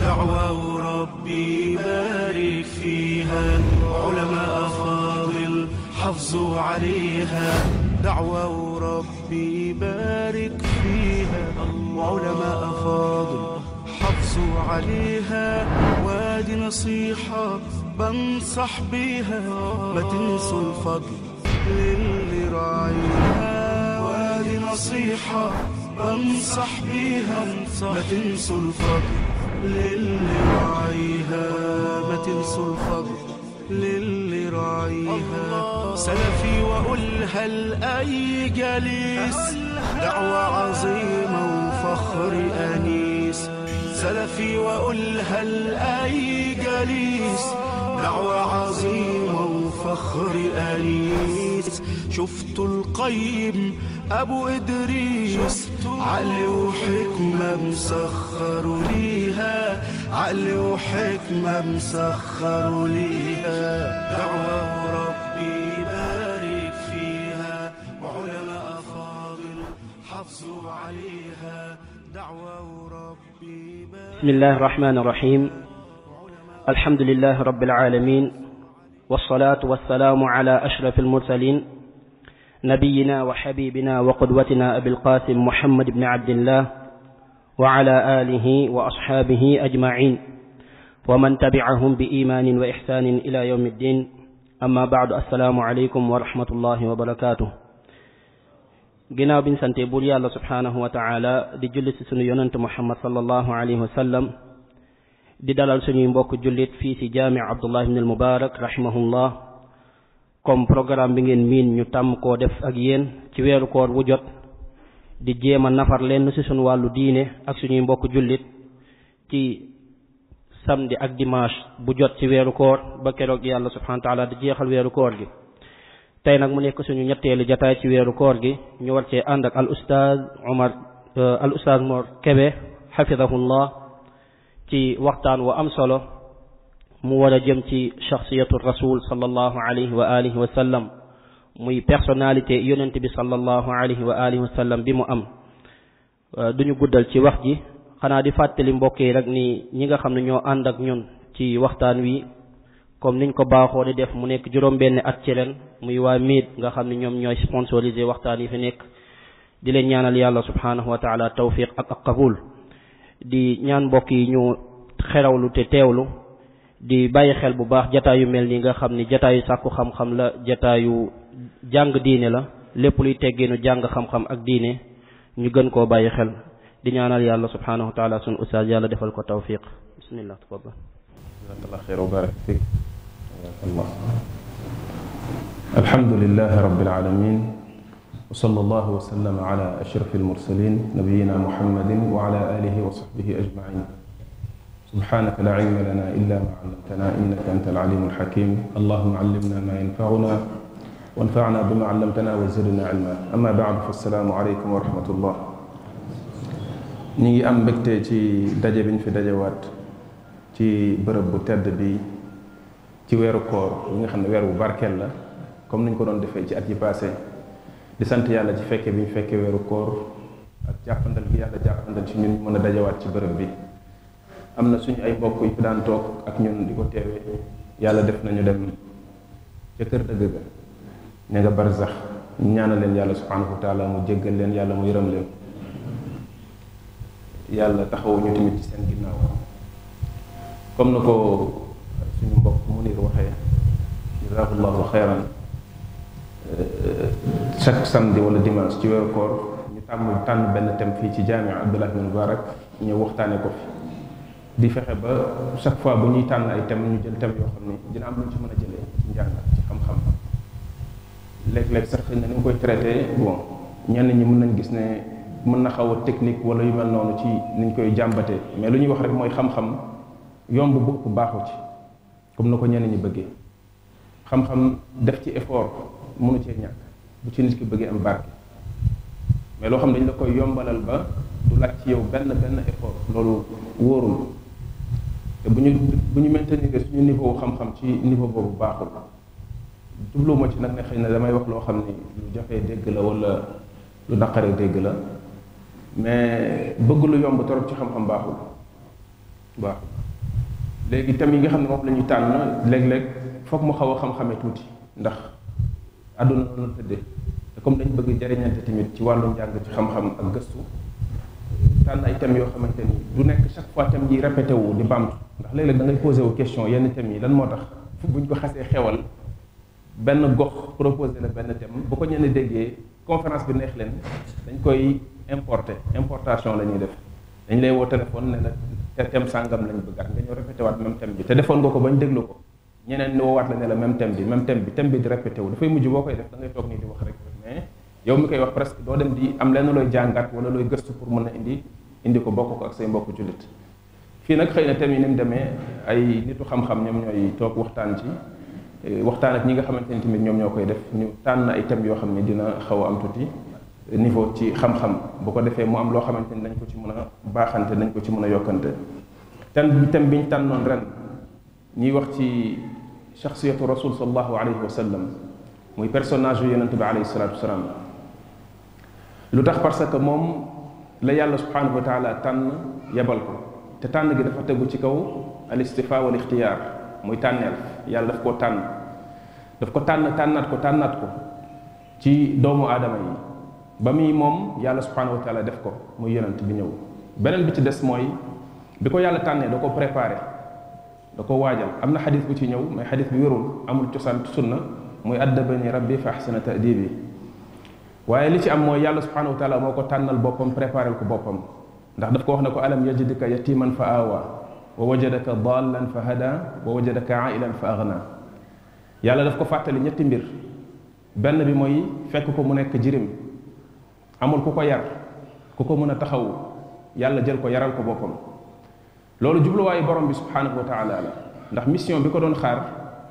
دعوة ربي بارك فيها علماء فاضل حافظوا عليها دعوة ربي بارك فيها وعلماء فاضل حافظوا عليها وادي نصيحة بنصح بيها ما تنسوا الفضل للي راعيها وادي نصيحة بنصح بيها ما تنسوا الفضل للي راعيها ما تنسوا الفضل للي راعيها سلفي وأقولها لأي جليس دعوة عظيمة وفخر أنيس سلفي وأقولها لأي جليس دعوة عظيمة وفخر أنيس شفت القيم أبو إدريس عقل وحكمة مسخر ليها عقل وحكمة مسخر ليها دعوة ربي بارك فيها وعلماء فاضل حافظوا عليها دعوة ربي بارك بسم الله الرحمن الرحيم الحمد لله رب العالمين والصلاة والسلام على أشرف المرسلين نبينا وحبيبنا وقدوتنا أبي القاسم محمد بن عبد الله وعلى آله وأصحابه أجمعين ومن تبعهم بإيمان وإحسان إلى يوم الدين أما بعد السلام عليكم ورحمة الله وبركاته ginnaaw biñ sante buur yàlla subhaanahu wa taala di julli ci sunu yonent muhammad sallallahu alayhi wa sallam di dalal suñuy mbokk jullit fii ci jaami abdullah ibn al mubarak rahimahullah comme programme bi ngeen miin ñu tàmm koo def ak yéen ci weeru koor wu jot di jéem a nafar lenn ci suñu wàllu diine ak suñuy mbokk jullit ci samedi ak dimanche bu jot ci weeru koor ba keroog yàlla subhanahu wa taala di jeexal weeru koor gi tey nag mu nekk suñu ñetteelu jataay ci weeru koor gi ñu war cee ànd ak al ustaaz Omar al ustaaz Mor Kebe xafidahullah ci waxtaan wa am solo mu war a jëm ci shaxsiyatu rasul sallallahu alayhi wa alihi wa sallam muy personnalité yonent bi sallallahu alayhi wa alihi wa sallam bi mu am duñu guddal ci wax ji xanaa di fàttali mbokk yi rek ni ñi nga xam ne ñoo ànd ak ñun ci waxtaan wi comme niñ ko baaxoo di def mu nekk juróom-benn at ci ren muy waa miit nga xam ne ñoom ñooy sponsorisé waxtaan yi fi nekk di leen ñaanal yàlla subhanahu wa taala tawfiq ak ak qabul di ñaan mbokk yi ñu xerawlu te teewlu di bàyyi xel bu baax jataayu mel ni nga xam ni jataayu sàkku xam-xam la jataayu jàng diine la lépp luy teggeenu jàng xam-xam ak diine ñu gën koo bàyyi xel di ñaanal yàlla subhanahu wa taala sunu ustaaz yàlla defal ko tawfiq bismillah tafadal jazakallah xeyr wa barak fik Allah alhamdulilah rabbil alamin wa sallallahu wa sallama ala ashraf almursalin nabiyina muhammadin wa ala alihi wa sahbihi ajmain سبحانك لا علم لنا إلا ما علمتنا إنك أنت العليم الحكيم اللهم علمنا ما ينفعنا وانفعنا بما علمتنا وزدنا علما أما بعد فالسلام عليكم ورحمة الله ñi ngi am mbégte ci daje bi ñu fi dajewaat ci bërëb bu tedd bi ci weeru koor bi nga xam ne weer bu barkeel la comme ni ñu ko doon defee ci at yi passé di sant yàlla ci fekke bi ñu fekkee weeru koor ak jàppandal gi yàlla jàppandal ci ñun ñu mën a dajewaat ci bërëb bi am na suñu ay mbokk yu fi daan toog ak ñun di ko teewee yàlla def nañu dem ca kër dëgg ga ña nga barzax ñu ñaanal leen yàlla subhanahu wa taala mu jéggal leen yàlla mu yërëm leen yàlla taxawu ñu tamit ci seen ginnaaw comme na ko suñu mbokk Munir waxee jazakallahu xeyran chaque samedi wala dimanche ci weeru koor ñu tàmm tànn benn thème fii ci jaamia Abdullah bin Mubarak ñëw waxtaane ko fi di fexe ba chaque fois bu ñuy tànn ay thèmes ñu jël thème yoo xam ni dina am lu ñu ci mën a jëlee ci njàng ci xam-xam léeg-léeg sax xëy na ni nga koy traité bon ñenn ñi mën nañ gis ne mën na xaw a technique wala yu mel noonu ci niñ koy jàmbatee mais lu ñuy wax rek mooy xam-xam yomb bu ëpp baaxu ci comme na ko ñenn ñi bëggee xam-xam def ci effort mënu cee ñàkk bu ci nit ki bëggee am barke mais loo xam ne dañ la koy yombalal ba du laaj ci yow benn benn effort loolu wóorul te bu ñu bu ñu maintenir suñu niveau xam-xam ci niveau boobu baaxul jubluwuma ci nag ne xëy na damay wax loo xam ni lu jafee dégg la wala lu naqaree dégg la mais bëgg lu yomb torop ci xam-xam baaxul baax léegi thème yi nga xam ne moom la ñuy tànn léeg-léeg foog mu xaw a xam-xame tuuti ndax àdduna noonu tëddee te comme dañ bëgg jariñante tamit ci wàllu njàng ci xam-xam ak gëstu tànn ay thèmes yoo xamante ni du nekk chaque fois thème yi répété wu di bamtu ndax léeg-léeg da ngay posé wu question yenn thèmes yi lan moo tax buñ ko xasee xewal benn gox proposé la benn thème bu ko ñenn déggee conférence bi neex leen dañ koy importer importation la ñuy def dañ lay woo téléphone ne la te thème sàngam lañ bëggaat nga ñëw répété waat même thème bi te defoon nga ko bañ déglu ko ñeneen ni woowaat la ne la même thème bi même thème bi thème bi di répété wu dafay mujj boo koy def da ngay toog nii di wax rek mais yow mi koy wax presque doo dem di am lenn looy jàngat wala looy gëstu pour mën a indi indi ko bokk ko ak say mbokku jullit fii nag xëy na thème yi ni mu demee ay nitu xam-xam ñoom ñooy toog waxtaan ci waxtaan ak ñi nga xamante ni tamit ñoom ñoo koy def ñu tànn ay thèmes yoo xam ne dina xaw a am tuuti niveau ci xam-xam bu ko defee mu am loo xamante ni dañ ko ci mën a baaxante dañ ko ci mën a yokkante thème bi thème bi ñu tànnoon ren ñuy wax ci shaxsiyatu rasul sallallahu alayhi wa sallam muy personnage yu yonente bi alayhi salatu wasalaam lu tax parce que moom la yàlla subhanahu wa taala tànn yebal ko te tànn gi dafa tegu ci kaw al istifa wal ixtiyaar muy tànneel yàlla daf koo tànn daf ko tànn tànnaat ko tànnaat ko ci doomu aadama yi ba muy moom yàlla subhanahu wa taala def ko muy yonent bi ñëw beneen bi ci des mooy bi ko yàlla tànnee da ko préparé da ko waajal am na xadis bu ci ñëw mais xadis bi wérul amul cosaan sunna muy addabani rabbi fa ahsana ta'dibi waaye li ci am mooy yàlla subhanahu wa taala moo ko tànnal boppam préparé ko boppam ndax daf ko wax ne ko alam yajidka yatiman fa awa wa wajadaka dallan fa hada wa wajadaka ailan fa agna yàlla daf ko fàttali ñetti mbir benn bi mooy fekk ko mu nekk jirim amul ku ko yar ku ko mën a taxaw yàlla jël ko yaral ko boppam loolu jubluwaayu borom bi subhanahu wa taala la ndax mission bi ko doon xaar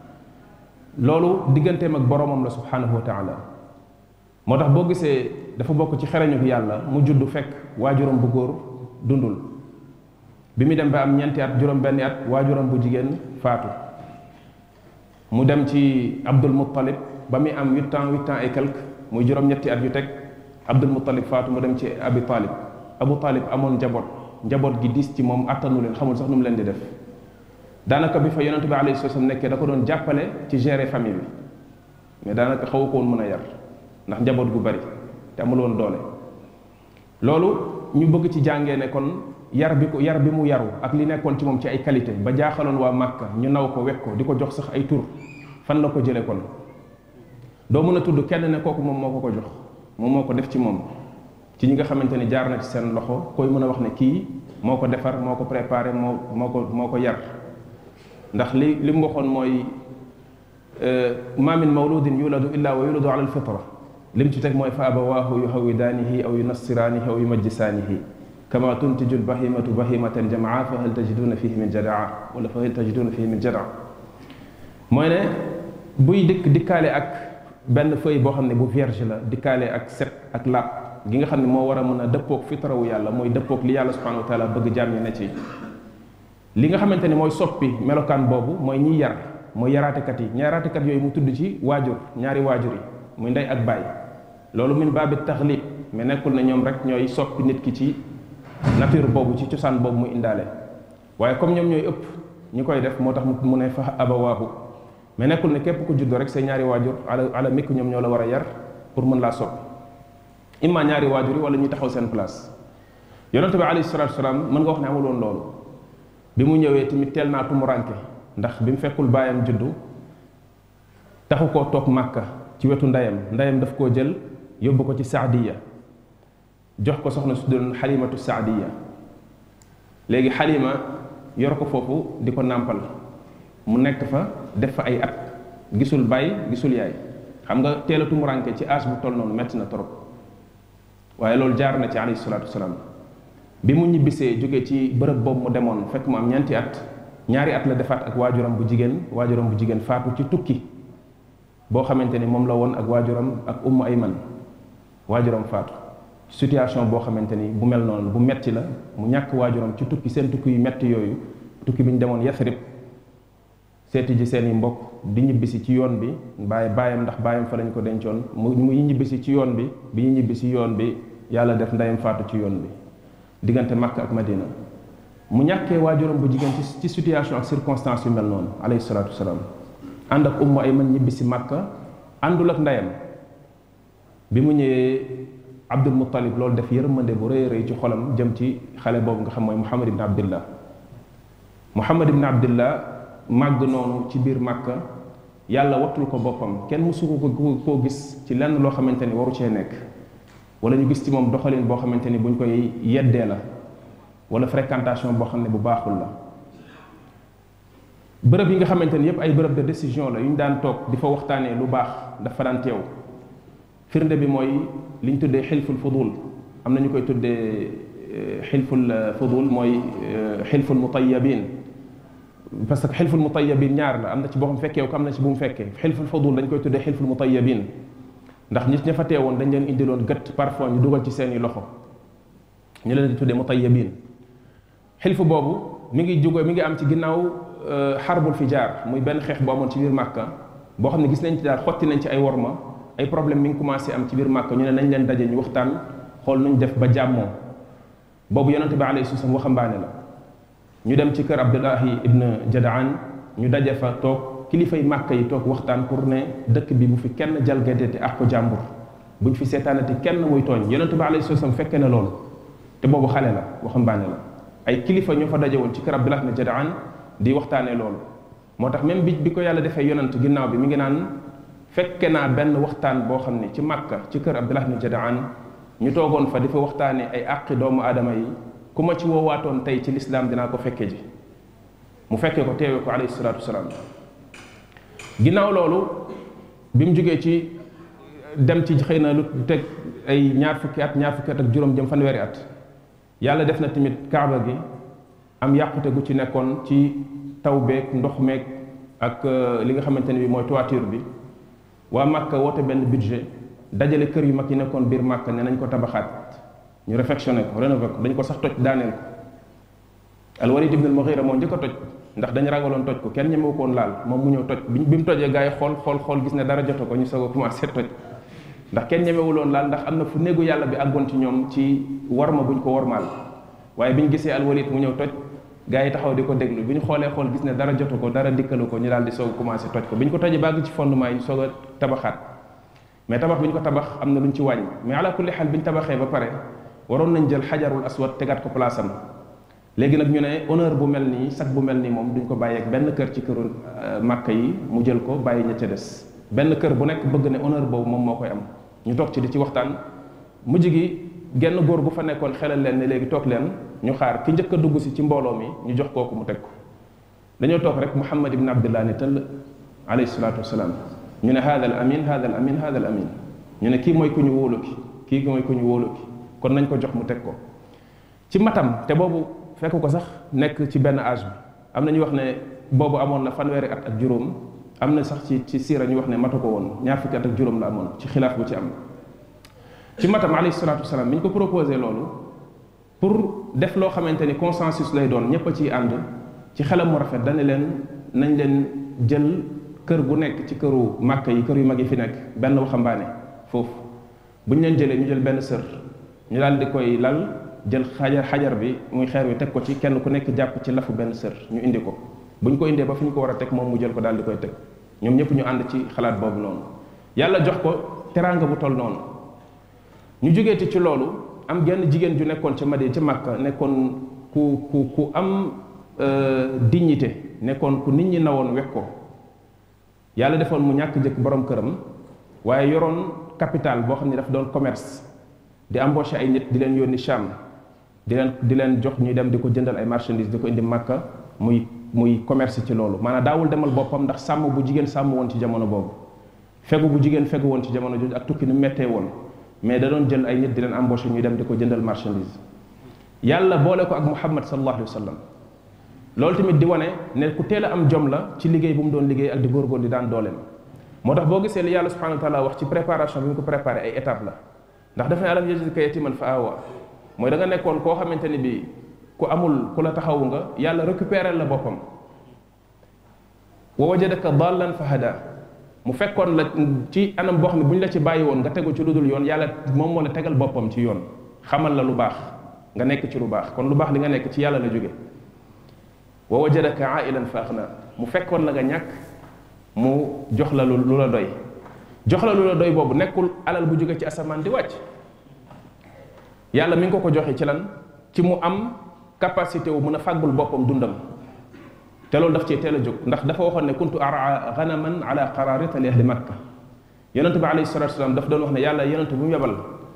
loolu digganteem ak boromam la subhanahu wa taala moo tax boo gisee dafa bokk ci xereñu yàlla mu judd fekk waajuram bu góor dundul bi mu dem ba am ñeenti at juróom benni at waajuram bu jigéen faatu mu dem ci abdul muttalib ba muy am huit ans huit ans et quelque muy juróom-ñetti at yu teg abdul muttalib faatu mu dem ci abi talib abu talib amoon njaboot njaboot gi diis ci moom attanu leen xamul sax nu mu leen di def daanaka bi fa yonente bi alayhi salaam nekkee da ko doon jàppale ci gérer famille bi mais daanaka xaw ko woon mën a yar ndax njaboot gu bari te amul woon doole loolu ñu bëgg ci jàngee ne kon yar bi ko yar bi mu yaru ak li nekkoon ci moom ci ay qualité ba jaaxaloon waa Màkka ñu naw ko wekk ko di ko jox sax ay tur fan la ko jëlee kon doo mën a tudd kenn ne kooku moom moo ko ko jox moom moo ko def ci moom ci ñi nga xamante ni jaar na ci seen loxo koy mën a wax ne kii moo ko defar moo ko préparé moo moo ko moo ko yar ndax li li mu waxoon mooy ma min mawludin yuladu illa wa yuladu ala alfitra lim ci teg mooy fa abawaahu yuhawidaanihi aw yunassiraanihi aw yumajjisaanihi kama tuntiju lbahimatu bahimatan jamaa fa hal tajiduna fihi min jadaa wala fa hal tajiduna fihi min jadaa mooy ne buy dikk dikkaale ak benn feuille boo xam ne bu vierge la dikkaale ak set ak laab gi nga xam ne moo war a mën a dëppoog fitrawu yàlla mooy dëppoog li yàlla subhanahu wa taala bëgg jaam ñi ne ci li nga xamante ni mooy soppi melokaan boobu mooy ñiy yar mooy yaraatekat yi yaraatekat yooyu mu tudd ci waajur ñaari waajur yi muy ndey ak baay loolu min baabi taxlib mais nekkul ne ñoom rek ñooy soppi nit ki ci nature boobu ci cosaan boobu mu indaale waaye comme ñoom ñooy ëpp ñi koy def moo tax mu ne fa abawaahu mais nekkul ne képp ku juddoo rek say ñaari waajur ala ala mikk ñoom ñoo la war a yar pour mën laa soppi imma ñaari waajur yi wala ñuy taxaw seen place yonente bi alayhi salatu wasalaam mën nga wax ne amul woon loolu bi mu ñëwee tamit teel naa tumuranke ndax bi mu fekkul baayam juddu taxu koo toog màkka ci wetu ndeyam ndeyam daf koo jël yóbbu ko ci saadiya jox ko soxna su doon xalimatu saadiya léegi xalima yor ko foofu di ko nàmpal mu nekk fa def fa ay at gisul baay gisul yaay xam nga teel a tumuranke ci âge bu toll noonu metti na trop waaye loolu jaar na ci alayhi salaatu wasalaam bi mu ñibbisee jóge ci bërëb boobu mu demoon fekk mu am ñeenti at ñaari at la defaat ak waajuram bu jigéen waajuram bu jigéen faatu ci tukki boo xamante ni moom la woon ak waajuram ak ummu ayman waajuram faatu situation boo xamante ni bu mel noonu bu metti la mu ñàkk waajuram ci tukki seen tukki yu metti yooyu tukki bi ñu demoon yasrib seeti ji seen i mbokk di ñibbisi ci yoon bi bàyyi bàyyam ndax bàyyam fa lañ ko dencoon mu mu ñibbisi ci yoon bi bi ñu ñibbisi yoon bi yàlla def ndeyam faatu ci yoon bi diggante Makka ak Madina mu ñàkkee waajuram bu jigéen ci ci situation ak circonstance yu mel noonu alayhi salaatu wasalaam ànd ak ummu ay man ñibbi si màkka àndul ak ndeyam bi mu ñëwee abdul muttalib loolu def yërmande bu rëy rëy ci xolam jëm ci xale boobu nga xam mooy muhammad ibn abdillah muhammad ibn abdillah màgg noonu ci biir màkka yàlla wattul ko boppam kenn mësu ko koo gis ci lenn loo xamante ni waru cee nekk wala ñu gis ci moom doxalin boo xamante ni buñ koy yeddee la wala fréquentation boo xam ne bu baaxul la bërëb yi nga xamante ni yépp ay bërëb de décision la yu ñu daan toog di fa waxtaanee lu baax dafa daan teew firnde bi mooy li ñu tuddee xilful fudul am na ñu koy tuddee xilful fudul mooy xilful mutayabin parce que xilful mutayabin ñaar la am na ci boo xam fekkee ko am na ci bu mu fekkee xilful fudul dañ koy tuddee xilful mutayabin ndax nit ña fa teewoon dañ leen indiloon gët parfois ñu dugal ci seeni loxo ñu leen di tuddee mutayabin xilfu boobu mi ngi jóge mi ngi am ci ginnaaw xarbul fijaar muy benn xeex bu amoon ci biir màkka boo xam ne gis nañ ci daal xotti nañ ci ay worma ay problème mi ngi commencé am ci biir màkka ñu ne nañ leen daje ñu waxtaan xool nuñ def ba jàmmoo boobu yonente bi alayhi salaam waxambaane la ñu dem ci kër abdullahi ibn jadaan ñu daje fa toog kilifay màkka yi toog waxtaan pour ne dëkk bi bu fi kenn jalgatee ak ko jàmbur buñ fi seetaanati kenn muy tooñ yonente bi alayhi salaam fekke na loolu te boobu xale la waxambaane la ay kilifa ñoo fa daje woon ci kër abdullah ibn jadaan di waxtaanee loolu moo tax même bi bi ko yàlla defee yonant ginnaaw bi mi ngi naan fekke naa benn waxtaan boo xam ne ci màkka ci kër abdullah ibn jadaan ñu toogoon fa di fa waxtaanee ay àqi doomu aadama yi ku ma ci woowaatoon tey ci lislaam dinaa ko fekke ji mu fekkee ko teewee ko alayhi salaatu wasalaam ginnaaw loolu bi mu jógee ci dem ci xëy na lu teg ay ñaar fukki at ñaar fukki at ak juróom jëm fanweeri at yàlla def na tamit kaaba gi am yàqute gu ci nekkoon ci taw beeg ndox meeg ak li nga xamante ne bi mooy toiture bi waa Màkka woote benn budget dajale kër yu mag yi nekkoon biir Màkka ne nañ ko tabaxaat ñu réfectionné ko rénové ko dañ ko sax toj daaneel ko Al-Walid ibn al-Mughira moo njëkk a toj ndax dañ ragaloon toj ko kenn ñemewu koon laal moom mu ñëw toj bi bi mu tojee gars yi xool xool xool gis ne dara joto ko ñu soog a commencé toj ndax kenn ñemewuloon laal ndax am na fu néegu yàlla bi àggoon ci ñoom ci warma buñ ko warmaal waaye bi ñu gisee Al-Walid mu ñëw toj gars yi taxaw di ko déglu bi ñu xoolee xool gis ne dara jotu ko dara dikkalu ko ñu daal di soog a commencé toj ko bi ñu ko tojee bàgg ci fondement yi ñu soog a tabaxaat mais tabax bi ñu ko tabax am na lu ñu ci wàññi mais ala kulli xaal bi ñu tabaxee ba pare waroon nañ jël xajarul aswad tegaat ko place am léegi nag ñu ne honneur bu mel nii sax bu mel nii moom duñ ko bàyyeeg benn kër ci këru màkk yi mu jël ko bàyyi ña ca des benn kër bu nekk bëgg ne honneur boobu moom moo koy am ñu toog ci di ci waxtaan mujj gi genn góor gu fa nekkoon xelal leen ne léegi toog leen ñu xaar ki njëkk a dugg si ci mbooloo mi ñu jox kooku mu teg ko dañoo toog rek muhammad ibn abdullah ne tëll alayhi salaatu wasalaam ñu ne hada al amin hada al amin hada al amin ñu ne kii mooy ku ñu wóolu ki kii mooy ku ñu wóolu ki kon nañ ko jox mu teg ko ci matam te boobu fekk ko sax nekk ci benn âge bi am na ñu wax ne boobu amoon na fanweeri at ak juróom am na sax ci ci siira ñu wax ne matu ko woon ñaar fukki at ak juróom la amoon ci xilaaf bu ci am ci matam alayhi salaatu wasalaam bi ñu ko proposé loolu pour def loo xamante ni consensus lay doon ñépp a ciy ànd ci xelam mu rafet dana leen nañ leen jël kër gu nekk ci këru màkk yi kër yu mag yi fi nekk benn waxambaane foofu bu ñu leen jëlee ñu jël benn sër ñu daal di koy lal jël xajar xajar bi muy xeer wi teg ko ci kenn ku nekk jàpp ci lafu benn sër ñu indi ko bu ñu ko indee ba fi ñu ko war a teg moom mu jël ko daal di koy teg ñoom ñëpp ñu ànd ci xalaat boobu noonu yàlla jox ko teraanga bu toll noonu ñu jógeeti ci loolu am genn jigéen ju nekkoon ca Madina ca Makka nekkoon ku ku ku am dignité nekkoon ku nit ñi nawoon wekk ko yàlla defoon mu ñàkk jëkk borom këram waaye yoroon capital boo xam ne daf doon commerce di embauché ay nit di leen yónni Cham di leen di leen jox ñuy dem di ko jëndal ay marchandises di ko indi Makka muy muy commerce ci loolu maanaam daawul demal boppam ndax sàmm bu jigéen sàmm woon ci jamono boobu fegu bu jigéen fegu woon ci jamono jooju ak tukki ni mettee woon mais da doon jël ay nit di leen embauché ñuy dem di ko jëndal marchandise yàlla boole ko ak muhammad sallallahu alayhi wa sallam loolu tamit di wane ne ku teel a am jom la ci liggéey bu mu doon liggéey ak di góorgóor di daan dooleem moo tax boo gisee li yàlla subhanahu wa taala wax ci préparation bi mu ko préparé ay étape la ndax dafa ne alam yajidka yatiman fa awa mooy da nga nekkoon koo xamante ni bi ku amul ku la taxawu nga yàlla récupérer la boppam wa wajadaka dallan fa hada mu fekkoon la ci anam boo xam ne bu ñu la ci bàyyi woon nga tegu ci lu dul yoon yàlla moom moo la tegal boppam ci yoon xamal la lu baax nga nekk ci lu baax kon lu baax li nga nekk ci yàlla la jóge wa wajadaka ailan fa axna mu fekkoon la nga ñàkk mu jox la lu lu la doy jox la lu la doy boobu nekkul alal bu jóge ci asamaan di wàcc yàlla mi ngi ko ko joxe ci lan ci mu am capacité wu mën a fàggul boppam dundam te loolu daf cee teel a jóg ndax dafa waxoon ne kuntu araa ganaman ala qararita li ahli makka yonent bi alayhi salatu wasalam daf doon wax ne yàlla yonent bu mu yebal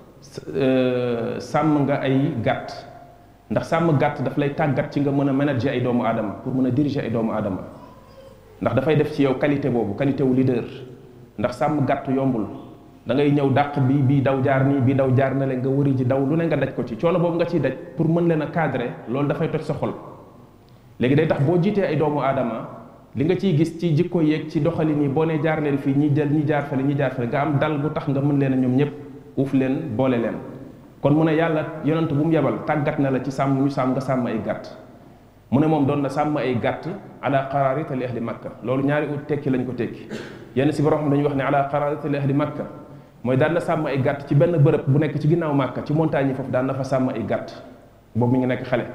sàmm nga ay gàtt ndax sàmm gàtt daf lay tàggat ci nga mën a manager ay doomu aadama pour mën a diriger ay doomu aadama ndax dafay def ci yow qualité boobu qualité wu leader ndax sàmm gàtt yombul da ngay ñëw dàq bi bii daw jaar nii bii daw jaar na leen nga wëri ji daw lu ne nga daj ko ci coono boobu nga ciy daj pour mën leen a cadrer loolu dafay toj sa xol léegi day tax boo jiitee ay doomu aadama li nga ciy gis ci jikko yeeg ci doxalin yi boo nee jaar leen fii ñi jël ñi jaar fale ñi jaar fale nga am dal bu tax nga mën leen a ñoom ñëpp uuf leen boole leen kon mu ne yàlla yonent bu mu yebal tàggat na la ci sàmm ñu sàmm nga sàmm ay gàtt mu ne moom doon na sàmm ay gàtt ala qararita li ahli makka loolu ñaari ut tekki lañ ko tekki yenn si borom xam dañuy wax ne ala qararita li ahli makka mooy daan na sàmm ay gàtt ci benn bërëb bu nekk ci ginnaaw màkka ci montagne yi foofu daan na fa sàmm ay gàtt boobu mi ngi nekk xale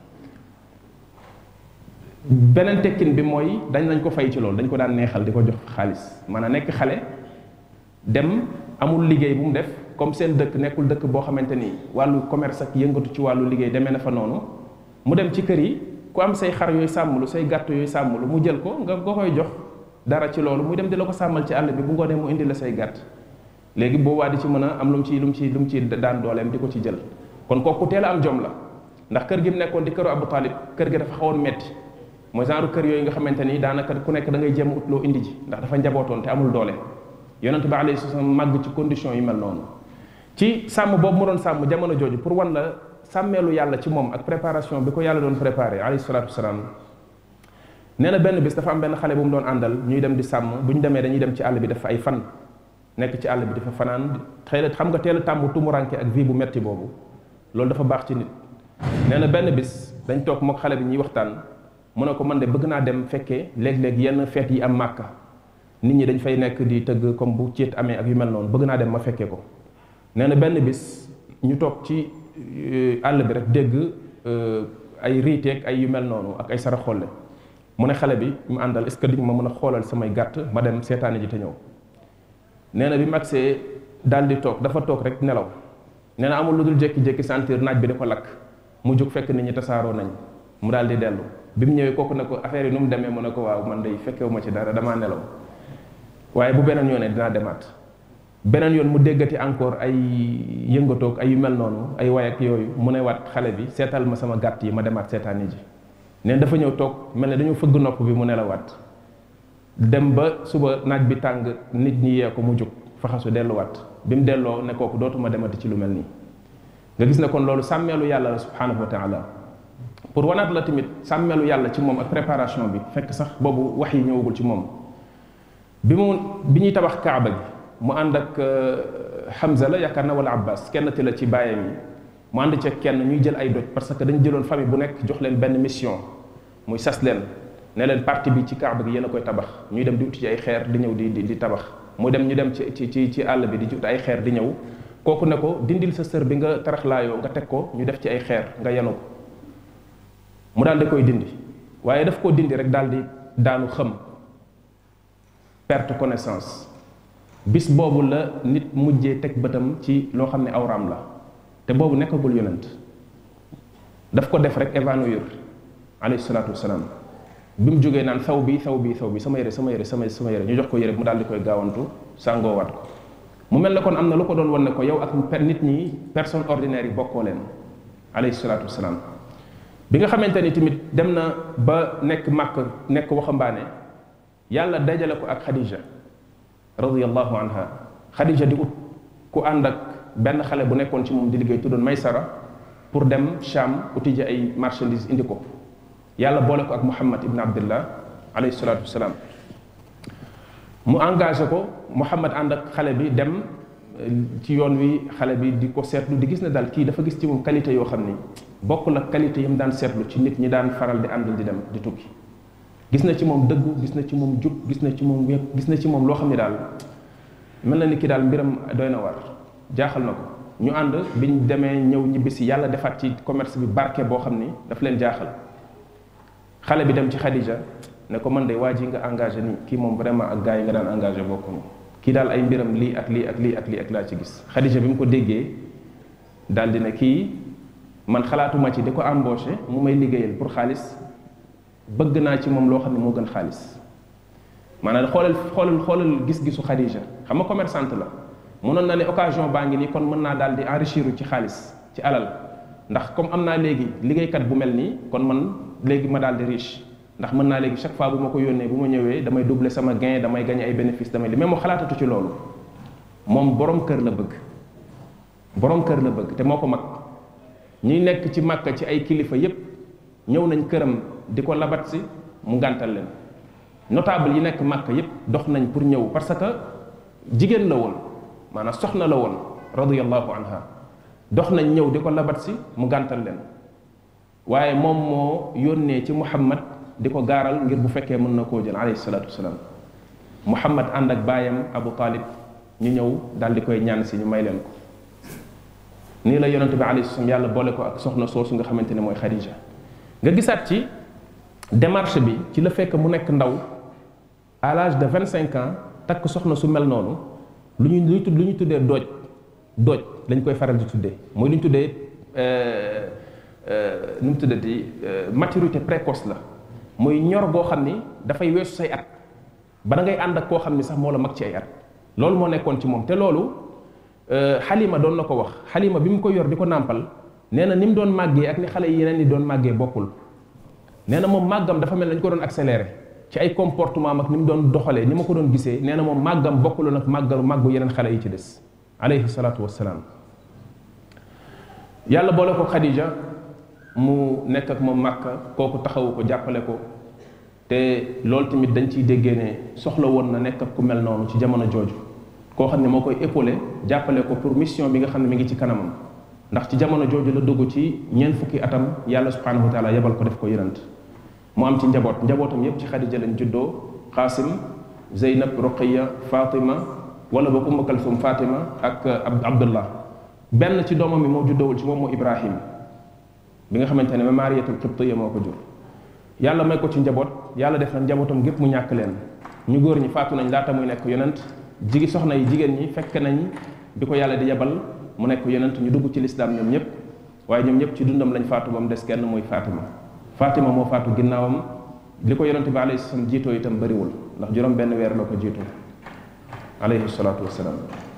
beneen tekkin bi mooy dañ nañ ko fay ci loolu dañ ko daan neexal di ko jox xaalis maanaam nekk xale dem amul liggéey bu mu def comme seen dëkk nekkul dëkk boo xamante ni wàllu commerce ak yëngatu ci wàllu liggéey demee na fa noonu mu dem ci kër yi ku am say xar yooyu sàmmlu say gàtt yooyu sàmmlu mu jël ko nga nga koy jox dara ci loolu muy dem di la ko sàmmal ci àll bi bu ngoonee mu indi la say gàtt léegi boobaa di ci mën a am lu mu ci lu mu ci lu mu ci daan dooleem di ko ci jël kon kooku teel a am jom la ndax kër gi mu nekkoon di këru Abu Talib kër gi dafa xawoon metti mooy genre kër yooyu nga xamante ni daanaka ku nekk da ngay jéem ut loo indi ji ndax dafa njabootoon te amul doole yonent bi alayhi salaam màgg ci condition yu mel noonu ci sàmm boobu mu doon sàmm jamono jooju pour wan la sàmmeelu yàlla ci moom ak préparation bi ko yàlla doon préparé alayhi salaatu wasalaam nee na benn bis dafa am benn xale bu mu doon àndal ñuy dem di sàmm bu ñu demee dañuy dem ci àll bi def ay fan nekk ci àll bi dafa fanaan xëy na xam nga teel a tàmm tumuranke ak vie bu metti boobu loolu dafa baax ci nit nee na benn bis dañ toog mook xale bi ñuy waxtaan mu ne ko man de bëgg naa dem fekkee léeg-léeg yenn feet yi am màkka nit ñi dañ fay nekk di tëgg comme bu ceet amee ak yu mel noonu bëgg naa dem ma fekkee ko nee na benn bis ñu toog ci àll bi rek dégg ay riiteeg ay yu mel noonu ak ay sara xolle mu ne xale bi mu àndal est ce que di ma mën a xoolal samay gàtt ma dem seetaani ji te ñëw nee na bi mu agsee daal di toog dafa toog rek nelaw nee na amul lu dul jékki-jékki sentir naaj bi di ko lakk mu jóg fekk nit ñi tasaaroo nañ mu daal di dellu bi mu ñëwee kooku ne ko affaire yi nu mu demee mu ne ko waaw man day fekkewu ma ci dara damaa nelaw waaye bu beneen yoonee dinaa demaat beneen yoon mu déggati encore ay yëngatoog ay yu mel noonu ay way ak yooyu mu ne waat xale bi seetal ma sama gàtt yi ma demaat seetaani ji neen dafa ñëw toog mel ne dañoo fëgg nopp bi mu nelawaat dem ba suba naaj bi tàng nit ñi yee ko mu jóg faxasu delluwaat bi mu delloo ne kooku dootuma demati ci lu mel nii nga gis ne kon loolu sàmmeelu yàlla la subhanahu wa taala pour wanaat la tamit sàmmeelu yàlla ci moom ak préparation bi fekk sax boobu wax yi ñëwagul ci moom bi mu bi ñuy tabax kaaba gi mu ànd ak Hamza la yaakaar na wala Abbas kenn ti la ci bàyyam yi mu ànd ceeg kenn ñuy jël ay doj parce que dañu jëloon famille bu nekk jox leen benn mission muy sas leen ne leen partie bi ci kaaba gi yéen a koy tabax ñuy dem di uti ci ay xeer di ñëw di di di tabax mu dem ñu dem ci ci ci ci àll bi di ut ay xeer di ñëw kooku ne ko dindil sa sër bi nga taraxlaayoo nga teg ko ñu def ci ay xeer nga yenu ko mu daal di koy dindi waaye daf koo dindi rek daal di daanu xëm perte connaissance bis boobu la nit mujjee teg bëtam ci loo xam ne awraam la te boobu nekkagul yonent daf ko def rek évanouir alayhi salaatu wasalaam bi mu jógee naan saw bi saw bi saw bi sama yére sama yére sama sama yére ñu jox ko yére mu daal di koy gaawantu sàngoowaat ko mu mel ne kon am na lu ko doon wan ne ko yow ak per nit ñi personne ordinaire yi bokkoo leen alayhi salaatu wasalaam bi nga xamante ni tamit dem na ba nekk màkk nekk waxambaane yàlla dajale ko ak Khadija radiyallahu anha Khadija di ut ku ànd ak benn xale bu nekkoon ci moom di liggéey tuddoon Maysara pour dem Sham uti ji ay marchandises indi ko yàlla boole ko ak Muhammad ibn Abdullah alayhi salaatu wasalaam mu engagé ko Muhammad ànd ak xale bi dem ci yoon wi xale bi di ko seetlu di gis ne daal kii dafa gis ci moom qualité yoo xam ni bokkul ak qualité yi mu daan seetlu ci nit ñi daan faral di àndal di dem di tukki gis na ci moom dëggu gis na ci moom jub gis na ci moom wépp gis na ci moom loo xam ne daal mel na ni ki daal mbiram doy na war jaaxal na ko ñu ànd biñ demee ñëw ñibbisi yàlla defaat ci commerce bi barke boo xam ni daf leen jaaxal xale bi dem ci Khadija ne ko man de waa ji nga engagé nii kii moom vraiment ak gars yi nga daan engagé bokkuñu kii daal ay mbiram lii ak lii ak lii ak lii ak laa ci gis Khadija bi mu ko déggee daal di ne kii man xalaatuma ci di ko embauché mu may liggéeyal pour xaalis bëgg naa ci moom loo xam ne moo gën xaalis maanaam xoolal xoolal xoolal gis-gisu Khadija xam nga commerçante la mënoon na ne occasion baa ngi nii kon mën naa daal di enrichir ci xaalis ci alal ndax comme am naa léegi liggéeykat bu mel nii kon man léegi ma daal di riche ndax mën naa léegi chaque fois bu ma ko yónnee bu ma ñëwee damay doubler sama gain damay gagné ay bénéfice damay li mais moo xalaatatu ci loolu moom borom kër la bëgg borom kër la bëgg te moo ko mag ñuy nekk ci màkka ci ay kilifa yépp ñëw nañ këram di ko labat si mu gàntal leen notable yi nekk màkka yépp dox nañ pour ñëw parce que jigéen la woon maanaam soxna la woon radiyallahu anha dox nañ ñëw di ko labat si mu gàntal leen waaye moom moo yónnee ci muhammad di ko gaaral ngir bu fekkee mën na koo jël alayhi salaatu wasalaam muhammad ànd ak baayam abu talib ñu ñëw daal di koy ñaan si ñu may leen ko nii la yonente bi alayhi salaam yàlla boole ko ak soxna soosu nga xamante ne mooy Khadija nga gisaat ci démarche bi ci la fekk mu nekk ndaw à l'âge de vingt cinq ans takk soxna su mel noonu lu ñu lu ñu tudd lu ñu tuddee dooj dooj lañ koy faral di tuddee mooy lu ñu tuddee nu mu tuddati maturité précoce la muy ñor goo xam ni dafay weesu say at ba da ngay ànd ak koo xam ni sax moo la mag ci ay at loolu moo nekkoon ci moom te loolu xalima doon na ko wax xalima bi mu ko yor di ko nàmpal nee na ni mu doon màggee ak ni xale yi yeneen ni doon màggee bokkul nee na moom màggam dafa mel nañ ko doon accéléré ci ay comportement ak ni mu doon doxalee ni ma ko doon gisee nee na moom màggam bokkul nag màggal màggu yeneen xale yi ci des alayhi salaatu wassalaam yàlla boole ko Khadija mu nekk ak moom màkka kooku taxawu ko jàppale ko te loolu tamit dañ ciy déggee ne soxla woon na nekk ak ku mel noonu ci jamono jooju koo xam ne moo koy épaulé jàppale ko pour mission bi nga xam ne mi ngi ci kanamam ndax ci jamono jooju la dugg ci ñeent fukki atam yàlla subhanahu wa taala yebal ko def ko yonent mu am ci njaboot njabootam yépp ci Xadija lañ juddoo Qaasim Zeynab Ruqiya Fatima wala boog Ummu Kalsum Fatima ak Abdullah benn ci doomam mi moo juddoowul ci moom moo Ibrahim bi nga xamante ne Maariyatul Qibtiyya moo ko jur yàlla may ko ci njaboot yàlla def na njabootam gépp mu ñàkk leen ñu góor ñi faatu nañ laata muy nekk yonent jigi soxna yi jigéen ñi fekk nañ bi ko yàlla di yebal mu nekk yonent ñu dugg ci lislaam ñoom ñëpp waaye ñoom ñëpp ci dundam lañ faatu ba mu des kenn muy Fatima Fatima moo faatu ginnaawam li ko yonent bi alayhi salaam jiitoo itam bëriwul ndax juróom benn weer la ko jiitoo alayhi salaatu wassalaam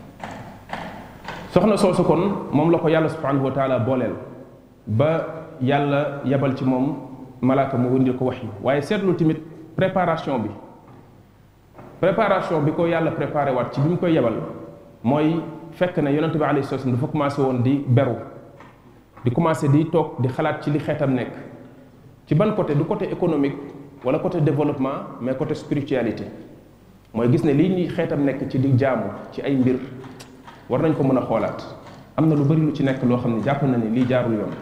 soxna soosu kon moom la ko yàlla subhanahu wa taala booleel ba yàlla yebal ci moom malaaka mu wëndil ko wax yi waaye seetlu tamit préparation bi préparation bi ko yàlla préparé waat ci bi mu koy yebal mooy fekk ne yonente bi alayhi salaam dafa commencé woon di beru di commencé di toog di xalaat ci li xeetam nekk ci ban côté du côté économique wala côté développement mais côté spiritualité mooy gis ne lii ñuy xeetam nekk ci di jaamu ci ay mbir war nañ ko mën a xoolaat am na lu bari lu ci nekk loo xam ne jàpp na ni lii jaarul yoon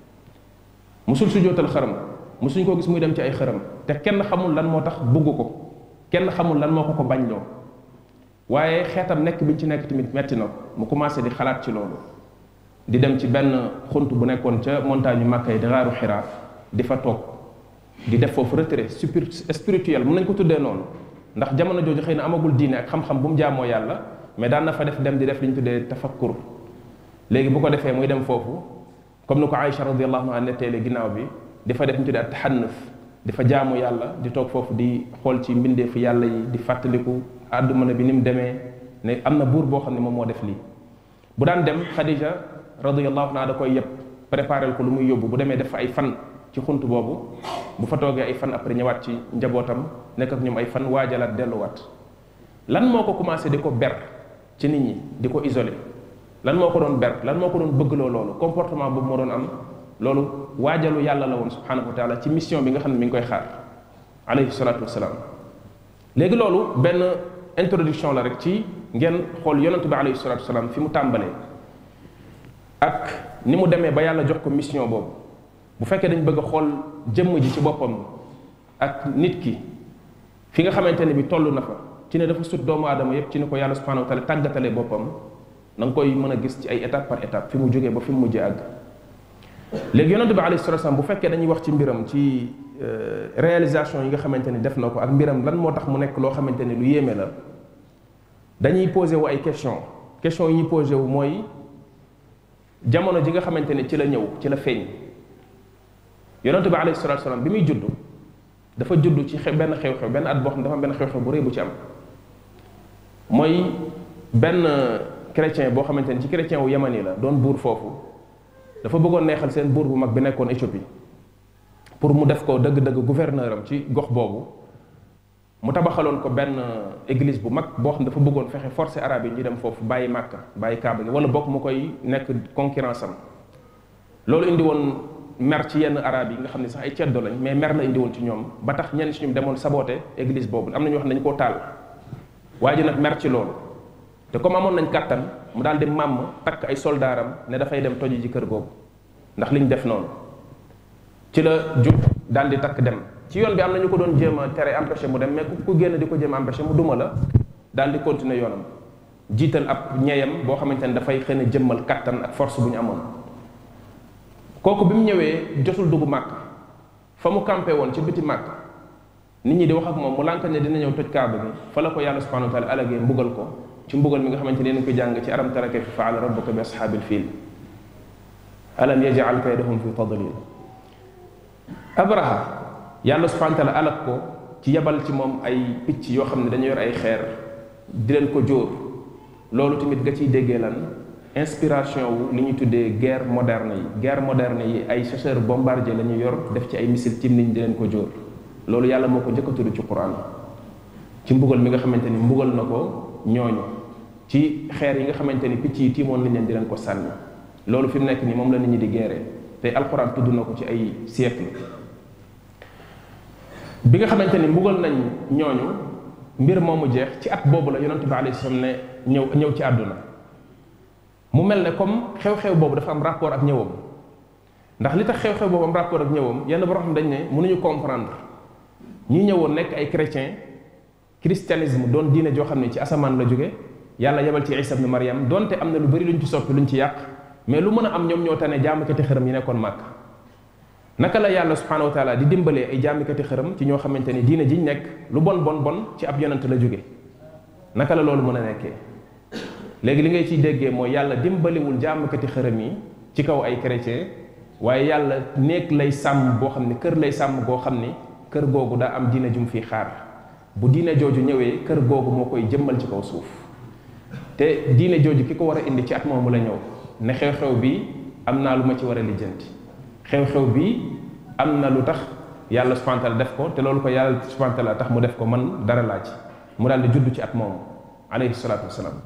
musul sujootal xaram musuñ koo gis muy dem ci ay xaram te kenn xamul lan moo tax bugg ko kenn xamul lan moo ko ko bañ loo waaye xeetam nekk bi ñu ci nekk tamit metti na ko mu commencé di xalaat ci loolu di dem ci benn xunt bu nekkoon ca montagne yu Makka yi di xaaru Xiraa di fa toog di def foofu retrait spirituel mën nañ ko tuddee noonu ndax jamono jooju xëy na amagul diine ak xam-xam bu mu jaamoo yàlla mais daan na fa def dem di def li ñu tuddee tafakkur léegi bu ko defee muy dem foofu comme ni ko Aïcha radiyallahu anha netteele ginnaaw bi di fa def ñu tuddee at taxannuf di fa jaamu yàlla di toog foofu di xool ci mbindeefu yàlla yi di fàttaliku àdduna bi ni mu demee ne am na buur boo xam ne moom moo def lii bu daan dem Khadija radiyallahu anha da koy yëpp préparel ko lu muy yóbbu bu demee def fa ay fan ci xunt boobu bu fa toogee ay fan après ñëwaat ci njabootam nekk ak ñoom ay fan waajalaat delluwaat lan moo ko commencé di ko ber ci nit ñi di ko isolé lan moo ko doon ber lan moo ko doon bëggloo loolu comportement boobu moo doon am loolu waajalu yàlla la woon subhanahu wa taala ci mission bi nga xam ne mi ngi koy xaar alayhi salatu wasalaam léegi loolu benn introduction la rek ci ngeen xool yonentu bi alayhi salatu wasalaam fi mu tàmbalee ak ni mu demee ba yàlla jox ko mission boobu bu fekkee dañ bëgg a xool jëmm ji ci boppam ak nit ki fi nga xamante ne bi toll na fa ci ne dafa sut doomu aadama yépp ci ni ko yàlla subhanahu wa taala tàggatalee boppam da nga koy mën a gis ci ay étape par étape fi mu jógee ba fi mu mujjee àgg léegi yonent bi alayhi salatu wasallam bu fekkee dañuy wax ci mbiram ci réalisation yi nga xamante ni def na ko ak mbiram lan moo tax mu nekk loo xamante ni lu yéeme la dañuy posé wu ay question question yi ñuy posé wu mooy jamono ji nga xamante ni ci la ñëw ci la feeñ yonent bi alayhi salatu wasallam bi muy judd dafa judd ci benn xew-xew benn at boo xam ne dafa am benn xew-xew bu rëy bu ci am mooy benn chrétien boo xamante ni ci chrétien wu yamani la doon buur foofu dafa bëggoon neexal seen buur bu mag bi nekkoon Éthiopie pour mu def ko dëgg-dëgg gouverneur am ci gox boobu mu tabaxaloon ko benn église bu mag boo xam ne dafa bëggoon fexe forcer arabe yi ñu dem foofu bàyyi màkka bàyyi kaaba gi wala bokk mu koy nekk concurrence am loolu indi woon mer ci yenn arabe yi nga xam ne sax ay ceddo lañ mais mer la indi woon ci ñoom ba tax ñenn si ñoom demoon saboter église boobu am na ñu wax ne dañu koo taal waa ji nag mer ci loolu te comme amoon nañ kàttan mu daal di màmm takk ay soldaaram ne dafay dem toji ji kër googu ndax liñ def noonu ci la jub daal di takk dem ci yoon bi am na ñu ko doon jéem a tere empêché mu dem mais ku génn di ko jéem a empêché mu duma la daal di continuer yoonam jiital ab ñeeyam boo xamante ne dafay xëy na jëmmal kàttan ak force bu ñu amoon kooku bi mu ñëwee jotul dugg màkk fa mu campé woon ci biti màkk nit ñi di wax ak moom mu lànk ne dina ñëw toj kaaba gi fa la ko yàlla subhanahu wa taala alagee mbugal ko ci mbugal mi nga xamante ne ko jàng ci alam tara kayfa faala rabbuka bi ashaabil fiil alam yaj'al kaydahum fi tadlil abraha yàlla subhanahu wa taala alag ko ci yebal ci moom ay picc yoo xam ne dañu yor ay xeer di leen ko jóor loolu tamit nga ciy déggee lan inspiration wu li ñuy tuddee guerre moderne yi guerre moderne yi ay chasseur bombardier la ñu yor def ci ay missile tim niñ di leen ko jóor loolu yàlla moo ko njëkk a tudd ci quran ci mbugal mi nga xamante ni mbugal na ko ñooñu ci xeer yi nga xamante ni picc yi tiimoon nañ leen di leen ko sànni loolu fi mu nekk nii moom la nit ñi di guerre te alquran tudd na ko ci ay siècle bi nga xamante ni mbugal nañ ñooñu mbir moomu jeex ci at boobu la yonent bi alayhi salaam ne ñëw ñëw ci àdduna mu mel ne comme xew-xew boobu dafa am rapport ak ñëwam ndax li tax xew-xew boobu am rapport ak ñëwam yenn borom xam dañ ne mënuñu comprendre ñi ñëwoon nekk ay chrétien christianisme doon diine joo xam ne ci asamaan la jóge yàlla yebal ci isa ibn mariam donte am na lu bari luñ ci soppi luñ ci yàq mais lu mën a am ñoom ñoo tane jaamikati xërëm yi nekkoon màkk naka la yàlla subhanahu wa taala di dimbalee ay jaamikati xërëm ci ñoo xamante ni diine jiñ nekk lu bon bon bon ci ab yonent la jóge naka la loolu mën a nekkee léegi li ngay ciy déggee mooy yàlla dimbaliwul jaamikati xërëm yi ci kaw ay chrétien waaye yàlla néeg lay sàmm boo xam ne kër lay sàmm goo xam ni kër googu daa am diine jum fii xaar bu diine jooju ñëwee kër googu moo koy jëmmal ci kaw suuf te diine jooju ki ko war a indi ci at moomu la ñëw ne xew-xew bi am naa lu ma ci war a lijjanti xew-xew bi am na lu tax yàlla subhanahu wa taala def ko te loolu ko yàlla subhanahu wa taala tax mu def ko man dara laa ci mu daal di judd ci at moomu alayhi salaatu wasalaam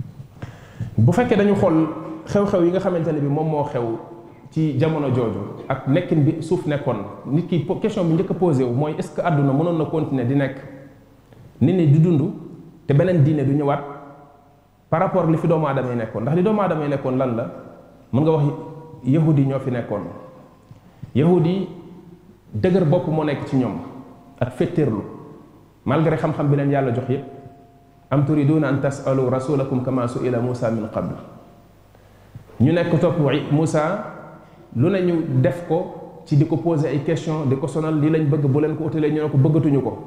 bu fekkee dañu xool xew-xew yi nga xamante ne bi moom moo xew ci jamono jooju ak nekkin bi suuf nekkoon nit ki question bi njëkk a posé wu mooy est-ce que àdduna mënoon na continuer di nekk nit ñi di dund te beneen diine du ñëwaat par rapport li fi doomu aadama yi nekkoon ndax li doomu aadama yi nekkoon lan la mën nga wax yahudi ñoo fi nekkoon yahudi dëgër bopp moo nekk ci ñoom ak fetteerlu malgré xam-xam bi leen yàlla jox yépp am turiduna an tasalu rasulakum kama suila Musa min qabl ñu nekk topp Musa lu ne ñu def ko ci di ko poser ay question di ko sonal lii lañ bëgg bu leen ko utalee ñu ne ko bëggatuñu ko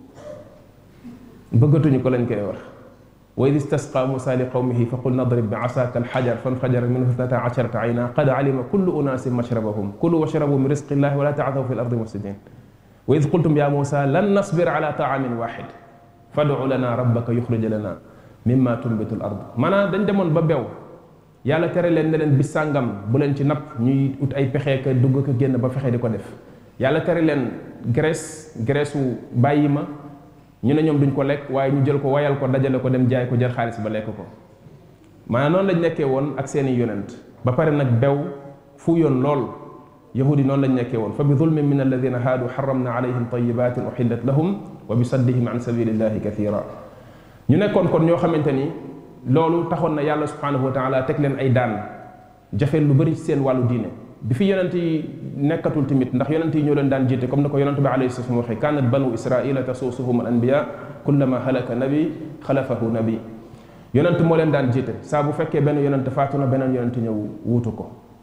bëggatuñu ko lañ koy wax wa id istasqa Musa li qawmihi fa qul nadrib bi asaka alxajar fanfajara minhu ithnata asharata ayna qad alima kullu unasin mashrabahum kulu washrabu min rizqi llahi wala ta'thaw fi al-ardi mufsidin wa id qultum ya Musa lan nasbir ala ta'amin wahid fad'u lana rabbaka yukhrij lana mimma tunbitu al-ard maanaam dañ demoon ba bew yàlla tere leen ne leen bis sàngam bu leen ci napp ñuy ut ay pexe ka dugg ko génn ba fexe di ko def yàlla tere leen graisse graisse wu bàyyi ma ñu ne ñoom duñ ko lekk waaye ñu jël ko wayal ko dajale ko dem jaay ko jël xaalis ba lekk ko maanaam noonu lañ nekkee woon ak seeni yonent ba pare nag bew fu yoon lool yahudi noonu lañ nekkee woon fa bi zulmin min alladina haadu xaramna alayhim tayibatin uxillat lahum wa bi saddihim an sabilillahi kathira ñu nekkoon kon ñoo xamante ni loolu taxoon na yàlla subhanahu wa taala teg leen ay daan jafeel lu bëri ci seen wàllu diine bi fi yonent yi nekkatul tamit ndax yonent yi ñoo leen daan jiite comme na ko yonent bi alayhi salaam waxee kaanat banu israila tasuusuhum al anbiya kullama halaka nabi xalafahu nabi yonent moo leen daan jiite saa bu fekkee benn yonent faatu na beneen yonent ñëw wuutu ko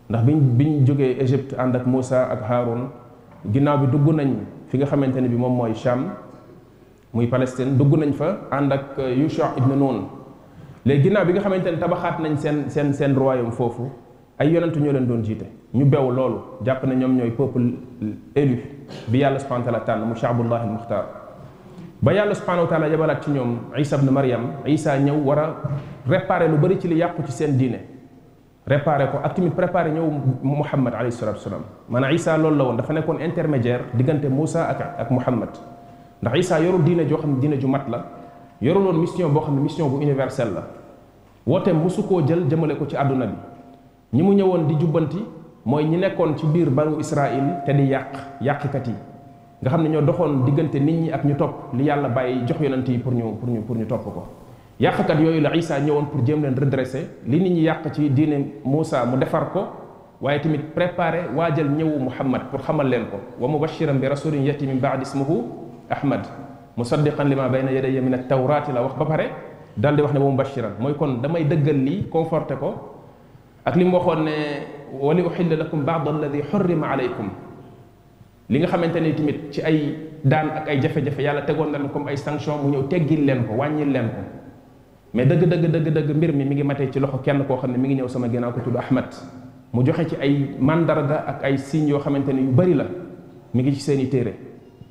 ndax biñ biñ jógee Égypte ànd ak Moussa ak Haroun ginnaaw bi dugg nañ fi nga xamante ne bi moom mooy Cham muy Palestine dugg nañ fa ànd ak Yusha ibn Nun léegi ginnaaw bi nga xamante ne tabaxaat nañ seen seen seen royaume foofu ay yonentu ñoo leen doon jiite ñu bew loolu jàpp ne ñoom ñooy peuple élu bi yàlla subhanahu wa taala tànn mu shaabullahi al muxtaar ba yàlla subhanahu wa taala yabalaat ci ñoom isa ibn Maryam isa ñëw war a réparer lu bëri ci li yàqu ci seen diine réparer ko ak tamit préparer ñëw Muhammad alayhi salatu wasalaam maanaam isa loolu la woon dafa nekkoon intermédiaire diggante Moussa ak ak Muhammad ndax isa yorul diine joo xam ne diine ju mat la yorul woon mission boo xam ne mission bu universelle la woote mosu koo jël jëmale ko ci àdduna bi ñi mu ñëwoon di jubbanti mooy ñi nekkoon ci biir banu Israil te di yàq yàqkat yi nga xam ne ñoo doxoon diggante nit ñi ak ñu topp li yàlla bàyyi jox yonent yi pour ñu pour ñu pour ñu topp ko yàqkat yooyu la Isa ñëwoon pour jéem leen redresser li nit ñi yàq ci diine Moussa mu defar ko waaye tamit préparer waajal ñëwu Muhammad pour xamal leen ko wa mubashiran bi rasulin yati min baadi ismuhu Ahmad musaddiqan lima bayna yadayya min at-tawrati la wax ba pare dal di wax ne wa mubashiran mooy kon damay dëggal lii conforté ko ak li mu waxoon ne wali uxilla lakum baad alladi xurrima alaykum li nga xamante ni tamit ci ay daan ak ay jafe-jafe yàlla tegoon na leen comme ay sanction mu ñëw teggil leen ko wàññil leen ko mais dëgg dëgg dëgg dëgg mbir mi mi ngi matee ci loxo kenn koo xam ne mi ngi ñëw sama ginnaaw ko tudd Ahmad mu joxe ci ay mandarga ak ay signes yoo xamante ni yu bari la mi ngi ci seen i téere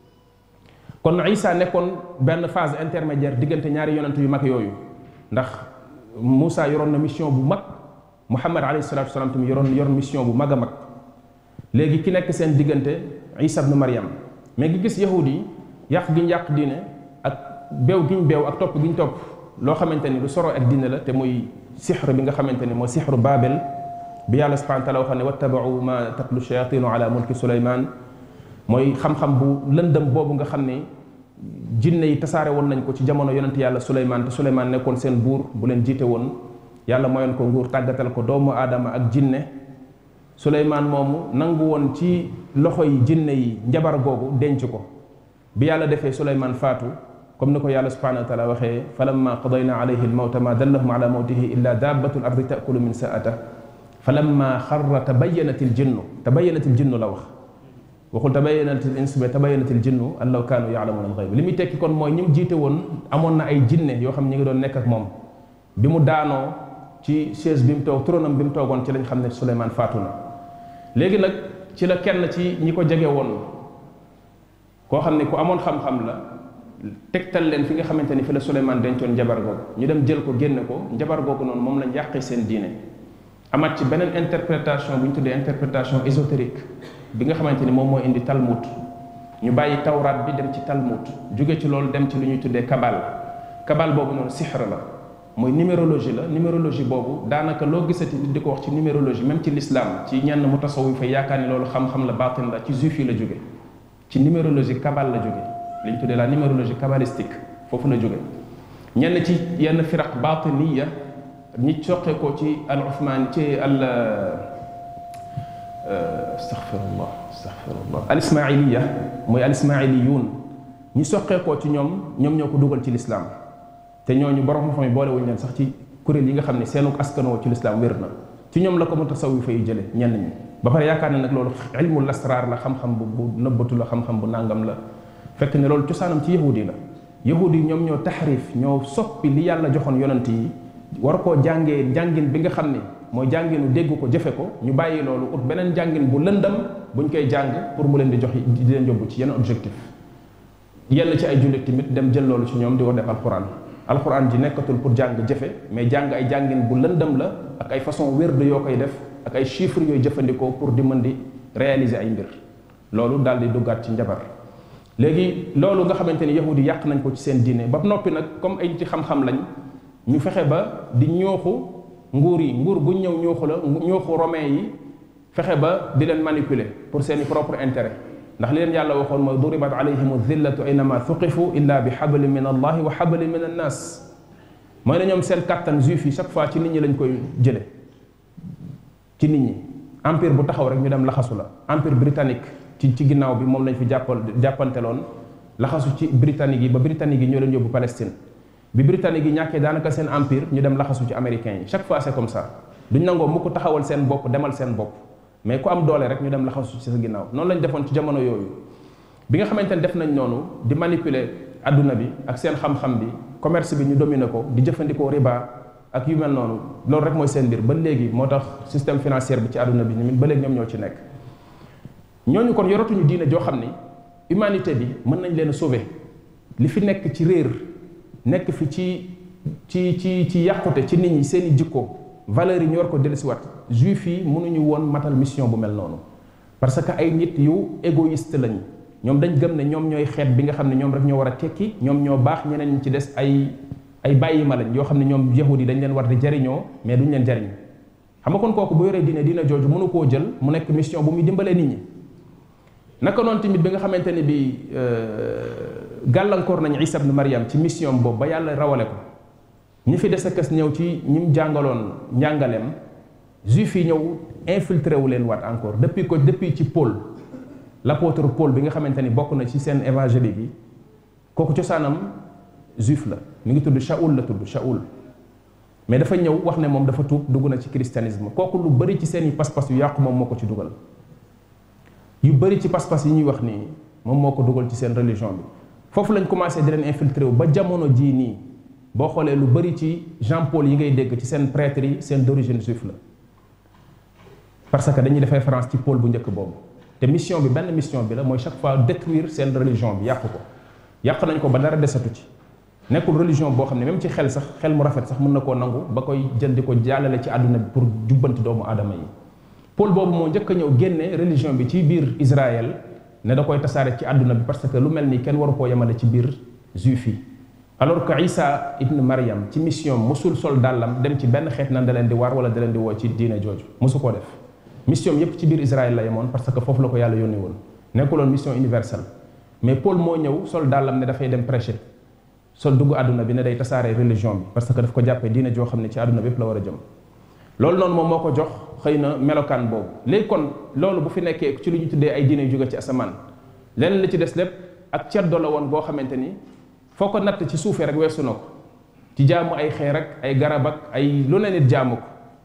kon Isa nekkoon benn phase intermédiaire diggante ñaari yonent yu mag yooyu ndax Moussa yoroon na mission bu mag Muhammad alayhi salatu wasalaam tamit yoroon yor mission bu mag a mag léegi ki nekk seen diggante Isa ibn Maryam mais gi gis yahudi yi yàq gi ñu yàq diine ak beew gi ñu beew ak topp gi ñu topp loo xamante ni lu soro ak diine la te muy sixru bi nga xamante ni mooy sixru Babel bi yàlla subhanahu wa taala waxoon ne wattabau ma tatlu shayatinu ala mulki Suleyman mooy xam-xam bu lëndëm boobu nga xam ne jinne yi tasaare woon nañ ko ci jamono yonent yàlla Suleyman te Suleyman nekkoon seen buur bu leen jiite woon yàlla mayoon ko nguur tàggatal ko doomu aadama ak jinne suleymaan moomu nangu woon ci loxo yi jinne yi njabar googu denc ko bi yàlla defee suleymaan faatu comme ni ko yàlla subhanahu wa taala waxee falamma qadayna alayhi almawta ma dallahum ala mawtihi illa dabbatu l ardi taakulu min saata falamma xarra tabayanat il jinnu tabayanat il jinnu la wax waxul tabayanat il ins mais tabayanat il jinnu an law kaanu yaalamuuna alxayb li muy tekki kon mooy ñi mu jiite woon amoon na ay jinne yoo xam ñi ngi doon nekk ak moom bi mu daanoo ci chaise bi mu toog tronam bi mu toogoon ci lañ xam ne Souleymane faatu na léegi nag ci la kenn ci ñi ko jege woon koo xam ne ku amoon xam-xam la tegtal leen fi nga xamante ni fi la Souleymane dencoon njabar googu ñu dem jël ko génne ko njabar googu noonu moom lañ yàqee seen diine amaat ci beneen interprétation bu ñu tuddee interprétation ésotérique bi nga xamante ni moom moo indi Talmud ñu bàyyi tawraat bi dem ci Talmud jóge ci loolu dem ci lu ñuy tuddee kabal kabal boobu noonu sixra la mooy numérologie la numérologie boobu daanaka loo gisati nit di ko wax ci numérologie même ci l'islam ci ñenn mu tasawu fa yaakaar ni loolu xam-xam la baatin la ci juif yi la jóge ci numérologie kabal la jóge li ñu tuddee la numérologie kabbalistique foofu la jóge ñenn ci yenn firaq batiniya ñi soqee ko ci al uthman ci al astaghfirullah astaghfirullah al ismailiya mooy al ismailiyun ñi soqee ko ci ñoom ñoom ñoo ko dugal ci l'islam te ñooñu borom xam-xam yi boolewuñu leen sax ci kuréel yi nga xam ne seenu askanoo ci lislaam wér na ci ñoom la ko mu tasawifa yi jële ñenn ñi ba pare yaakaar ne nag loolu ilmul asraar la xam-xam bu bu nëbbatu la xam-xam bu nàngam la fekk ne loolu cosaanam ci yahudi la yahudi yi ñoom ñoo taxrif ñoo soppi li yàlla joxoon yonent yi war koo jàngee jàngin bi nga xam ne mooy jànginu dégg ko jëfe ko ñu bàyyi loolu ut beneen jàngin bu lëndam buñ koy jàng pour mu leen di jox di leen yóbbu ci yenn objectif yenn ci ay jullit tamit dem jël loolu ci ñoom di ko def alquran alxuraan ji nekkatul pour jàng jëfe mais jàng ay jàngin bu lëndëm la ak ay façon wérde yoo koy def ak ay chiffres yooyu jëfandikoo pour di mën di réaliser ay mbir loolu daal di duggaat ci njabar léegi loolu nga xamante ni yahudi yàq nañ ko ci seen diine ba noppi nag comme ay ci xam-xam lañ ñu fexe ba di ñooxu nguur yi nguur bu ñëw ñooxu la ñooxu romain yi fexe ba di leen manipuler pour seeni propre intérêt ndax li leen yàlla waxoon mooy duribat alayhim dhillatu aynama thuqifu illa bi hablin min allahi wa hablin min annas mooy ne ñoom seen kattan juif yi chaque fois ci nit ñi lañ koy jële ci nit ñi empire bu taxaw rek ñu dem laxasu la empire britannique ci ci ginnaaw bi moom lañ fi jàppal jàppanteloon laxasu ci britannique yi ba britannique yi ñoo leen yóbbu Palestine bi britannique yi ñàkkee daanaka seen empire ñu dem laxasu ci américains yi chaque fois c'est comme ça duñ nangoo mukk taxawal seen bopp demal seen bopp mais ku am doole rek ñu dem laxasu ci sa ginnaaw noonu lañ defoon ci jamono yooyu bi nga xamante ne def nañ noonu di manipuler adduna bi ak seen xam-xam bi commerce bi ñu dominer ko di jëfandikoo riba ak yu mel noonu loolu rek mooy seen mbir ba léegi moo tax système financier bi ci adduna bi ñun ba léegi ñoom ñoo ci nekk ñooñu kon yoratuñu diine joo xam ni humanité bi mën nañ leen a sauver li fi nekk ci réer nekk fi ci ci ci ci yàqute ci nit ñi seen i jikko valeurs yi ñu war ko dellusiwaat juif yi mënuñu woon matal mission bu mel noonu parce que ay nit yu égoïste lañ ñoom dañ gëm ne ñoom ñooy xeet bi nga xam ne ñoom rek ñoo war a tekki ñoom ñoo baax ñeneen ñi ci des ay ay bàyyi ma lañ yoo xam ne ñoom yahudi dañ leen war di jariñoo mais duñ leen jariñ xam nga kon kooku bu yoree diine diine jooju mënu koo jël mu nekk mission bu muy dimbalee nit ñi naka noonu tamit bi nga xamante ne bi gàllankoor nañ Isa ibn Maryam ci mission boobu ba yàlla rawale ko ñi fi des a kës ñëw ci ñi mu jàngaloon njàngaleem juif yi ñëw infiltré wu leen waat encore depuis ko depuis ci Paul l'apôtre Paul bi nga xamante ni bokk na ci seen évangélique yi kooku cosaanam juif la mi ngi tudd Shaoul la tudd Shaoul mais dafa ñëw wax ne moom dafa tuub dugg na ci christianisme kooku lu bëri ci seen i pas-pas yu yàqu moom moo ko ci dugal yu bëri ci pas-pas yi ñuy wax nii moom moo ko dugal ci seen religion bi foofu lañ commencé di leen infiltré wu ba jamono jii nii boo xoolee lu bëri ci Jean Paul yi ngay dégg ci seen prêtre yi seen d'origine juif la parce que dañuy def référence ci Paul bu njëkk boobu te mission bi benn mission bi la mooy chaque fois détruire seen religion bi yàq ko yàq nañ ko ba dara desatu ci nekkul religion boo xam ne même ci xel sax xel mu rafet sax mën na koo nangu ba koy jël di ko jàllale ci àdduna bi pour jubbanti doomu aadama yi Paul boobu moo njëkk a ñëw génne religion bi ci biir Israël ne da koy tasaare ci àdduna bi parce que lu mel ni kenn waru koo yemale ci biir juif yi alors que Isa ibn Maryam ci mission mosul sol dàllam dem ci benn xeet nan da leen di waar wala da leen di woo ci diine jooju mosu koo def mission yépp ci biir Israël la yemoon parce que foofu la ko yàlla yónni woon nekkuloon mission universelle mais Paul moo ñëw sol dàllam ne dafay dem prêcher sol dugg àdduna bi ne day tasaare religion bi parce que daf ko jàppee diine joo xam ne ci àdduna bi yépp la war a jëm loolu noonu moom moo ko jox xëy na melokaan boobu léegi kon loolu bu fi nekkee ci lu ñu tuddee ay diine yu jóge ci asamaan leneen li ci des lépp ak ceddo la woon boo xamante ni foo ko natt ci suufee rek weesu na ko ci jaamu ay xeer ak ay garab ak ay lu ne nit jaamu ko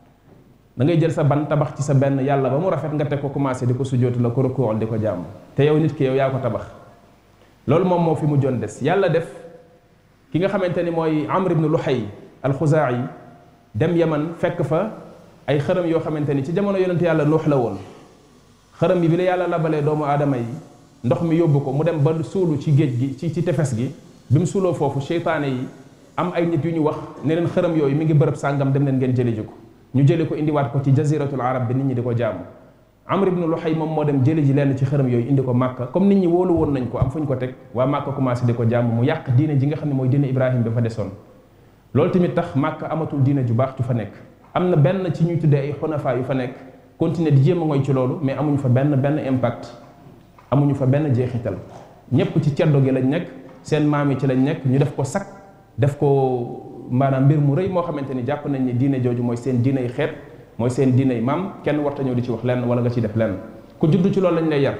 da ngay jël sa ban tabax ci sa benn yàlla ba mu rafet nga teg ko commencé di ko sujjootu la ko rukool di ko jaamu te yow nit ki yow yaa ko tabax loolu moom moo fi mujjoon des yàlla def ki nga xamante ni mooy Amr ibn Luhay al-Xuzaa'i dem Yaman fekk fa ay xërëm yoo xamante ni ci jamono yonent yàlla Nuux la woon xërëm yi bi la yàlla labalee doomu aadama yi ndox mi yóbbu ko mu dem ba suulu ci géej gi ci ci tefes gi bi mu suuloo foofu seytaane yi am ay nit yu ñu wax ne leen xërëm yooyu mi ngi bërëb sàngam dem leen ngeen jëli ji ko ñu jëli ko indiwaat ko ci jaziratul arab bi nit ñi di ko jaamu amr ibnu luhay moom moo dem jëli ji lenn ci xërëm yooyu indi ko màkka comme nit ñi wóolu woon nañ ko am fu ñu ko teg waa màkka commencé di ko jaamu mu yàq diine ji nga xam ne mooy diine ibrahim bi fa desoon loolu tamit tax màkka amatul diine ju baax ju fa nekk am na benn ci ñuy tuddee ay xonafa yu fa nekk continuer di jéem a ngoy ci loolu mais amuñu fa benn benn impact amuñu fa benn jeexital ñépp ci ceddo gi lañ nekk seen maam yi ci lañ nekk ñu def ko sakk def ko maanaam mbir mu rëy moo xamante ni jàpp nañ ni diine jooju mooy seen diiney xeet mooy seen diiney maam kenn warta ñëw di ci wax lenn wala nga ciy def lenn ku judd ci loolu lañ lay yar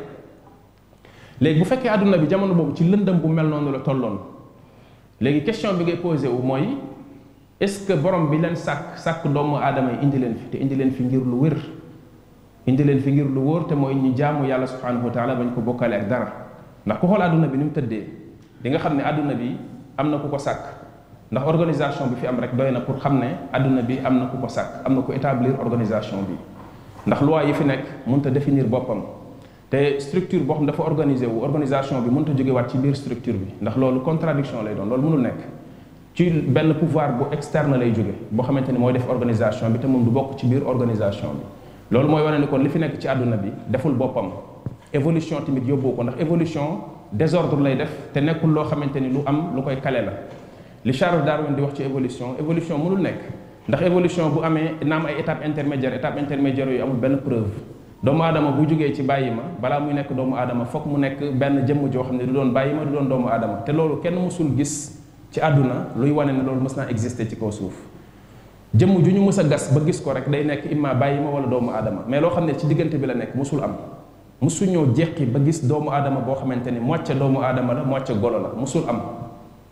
léegi bu fekkee àdduna bi jamono boobu ci lëndëm bu mel noonu la tolloon léegi question bi ngay posé wu mooy est-ce que borom bi leen sàkk sàkk doomu aadama yi indi leen fi te indi leen fi ngir lu wér indi leen fi ngir lu wóor te mooy ñu jaamu yàlla subhanahu wa taala bañ ko bokkale ak dara ndax ku xool àdduna bi ni mu tëddee di nga xam ne àdduna bi am na ku ko sàkk ndax organisation bi fi am rek doy na pour xam ne àdduna bi am na ku ko sàkk am na ku établir organisation bi ndax loi yi fi nekk mënut a définir boppam te structure boo xam dafa organisé wu organisation bi mënut a jógewaat ci biir structure bi ndax loolu contradiction lay doon loolu mënul nekk ci benn pouvoir bu externe lay jóge boo xamante ni mooy def organisation bi te moom du bokk ci biir organisation bi loolu mooy wane ni kon li fi nekk ci àdduna bi deful boppam évolution tamit yóbbu ko ndax évolution désordre lay def te nekkul loo xamante ni lu am lu koy kale la li Charles Darwin di wax ci évolution évolution mënul nekk ndax évolution bu amee naam ay étape intermédiaire étape intermédiaire yooyu amul benn preuve doomu aadama bu jógee ci bàyyi ma balaa muy nekk doomu aadama foog mu nekk benn jëmm joo xam ne du doon bàyyi ma du doon doomu aadama te loolu kenn mësul gis ci àdduna luy wane ne loolu mës naa exister ci kaw suuf jëmm ju ñu mës a gas ba gis ko rek day nekk imma bàyyi ma wala doomu aadama mais loo xam ne ci diggante bi la nekk mësul am mësuñoo jeqi ba gis doomu aadama boo xamante ni mocce doomu aadama la mocce golo la mësul am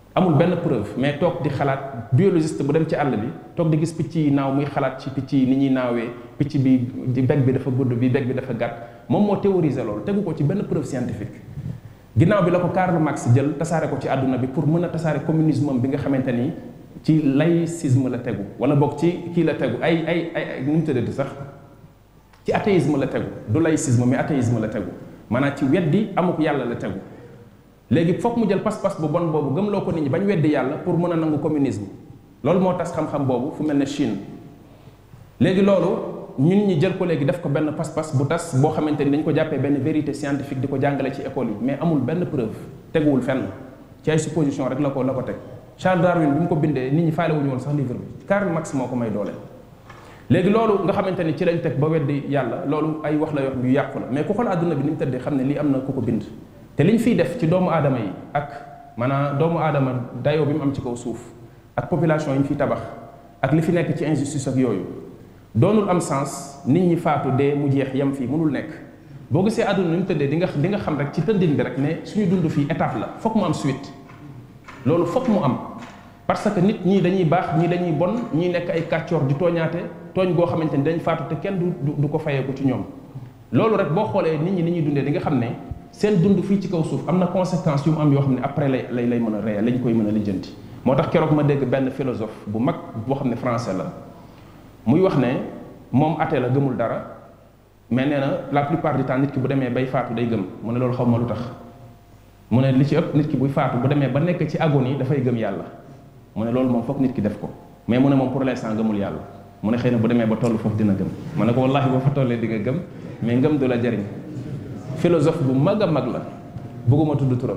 amul benn preuve mais toog di xalaat biologiste bu dem ci àll bi toog di gis picc yi naaw muy xalaat ci picc yi ni ñuy naawee picc bi di beg bi dafa gudd bi beg bi dafa gàtt moom moo théoriser loolu tegu ko ci benn preuve scientifique ginnaaw bi la ko Karl Marx jël tasaare ko ci àdduna bi pour mën a tasaare communisme bi nga xamante ni ci laïcisme la tegu wala boog ci kii la tegu ay ay ay nu mu tëddati sax ci athéisme la tegu du laïcisme mais athéisme la tegu maanaam ci weddi amuk yàlla la tegu léegi foog mu jël pas-pas bu bon boobu gëmloo ko nit ñi bañ weddi yàlla pour mën a nangu communisme loolu moo tas xam-xam boobu fu mel ne Chine léegi loolu ñun ñi jël ko léegi def ko benn pas-pas bu tas boo xamante ni dañ ko jàppee benn vérité scientifique di ko jàngale ci école yi mais amul benn preuve teguwul fenn ci ay supposition rek la ko la ko teg Charles Darwin bi mu ko bindee nit ñi faale wuñu woon sax livre bi Karl Marx moo ko may doole léegi loolu nga xamante ni ci lañ teg ba weddi yàlla loolu ay wax la yoo xam yu yàqu la mais ku xool àdduna bi ni mu tëddee xam ne lii am na ku ko bind te liñ fiy def ci doomu aadama yi ak maanaam doomu aadama dayoo bi mu am ci kaw suuf ak population yi ñu fiy tabax ak li fi nekk ci injustice ak yooyu doonul am sens nit ñi faatu dee mu jeex yem fii mënul nekk boo gisee àdduna ni mu tëddee di nga di nga xam rek ci tëndin bi rek ne suñu dund fii étape la fokk mu am suite loolu fokk mu am parce que nit ñii dañuy baax ñii dañuy bon ñii nekk ay kàccoor di tooñaate tooñ goo xamante ni dañ faatu te kenn du du ko fayeeku ci ñoom loolu rek boo xoolee nit ñi ni ñuy dundee di nga xam ne seen dund fii ci kaw suuf am na conséquence yu mu am yoo xam ne après lay lay lay mën a réel lañ koy mën a lijjanti moo tax keroog ma dégg benn philosophe bu mag boo xam ne français la muy wax ne moom athée la gëmul dara mais nee na la plupart du temps nit ki bu demee bay faatu day gëm mu ne loolu xaw ma lu tax mu ne li ci ëpp nit ki buy faatu bu demee ba nekk ci agonie dafay gëm yàlla mu ne loolu moom foog nit ki def ko mais mu ne moom pour l'instant gëmul yàlla mu ne xëy na bu demee ba toll foofu dina gëm ma ne ko wallahi boo fa tollee di nga gëm mais ngëm du la jariñ philosophe bu mag a mag la bëgguma tudd turam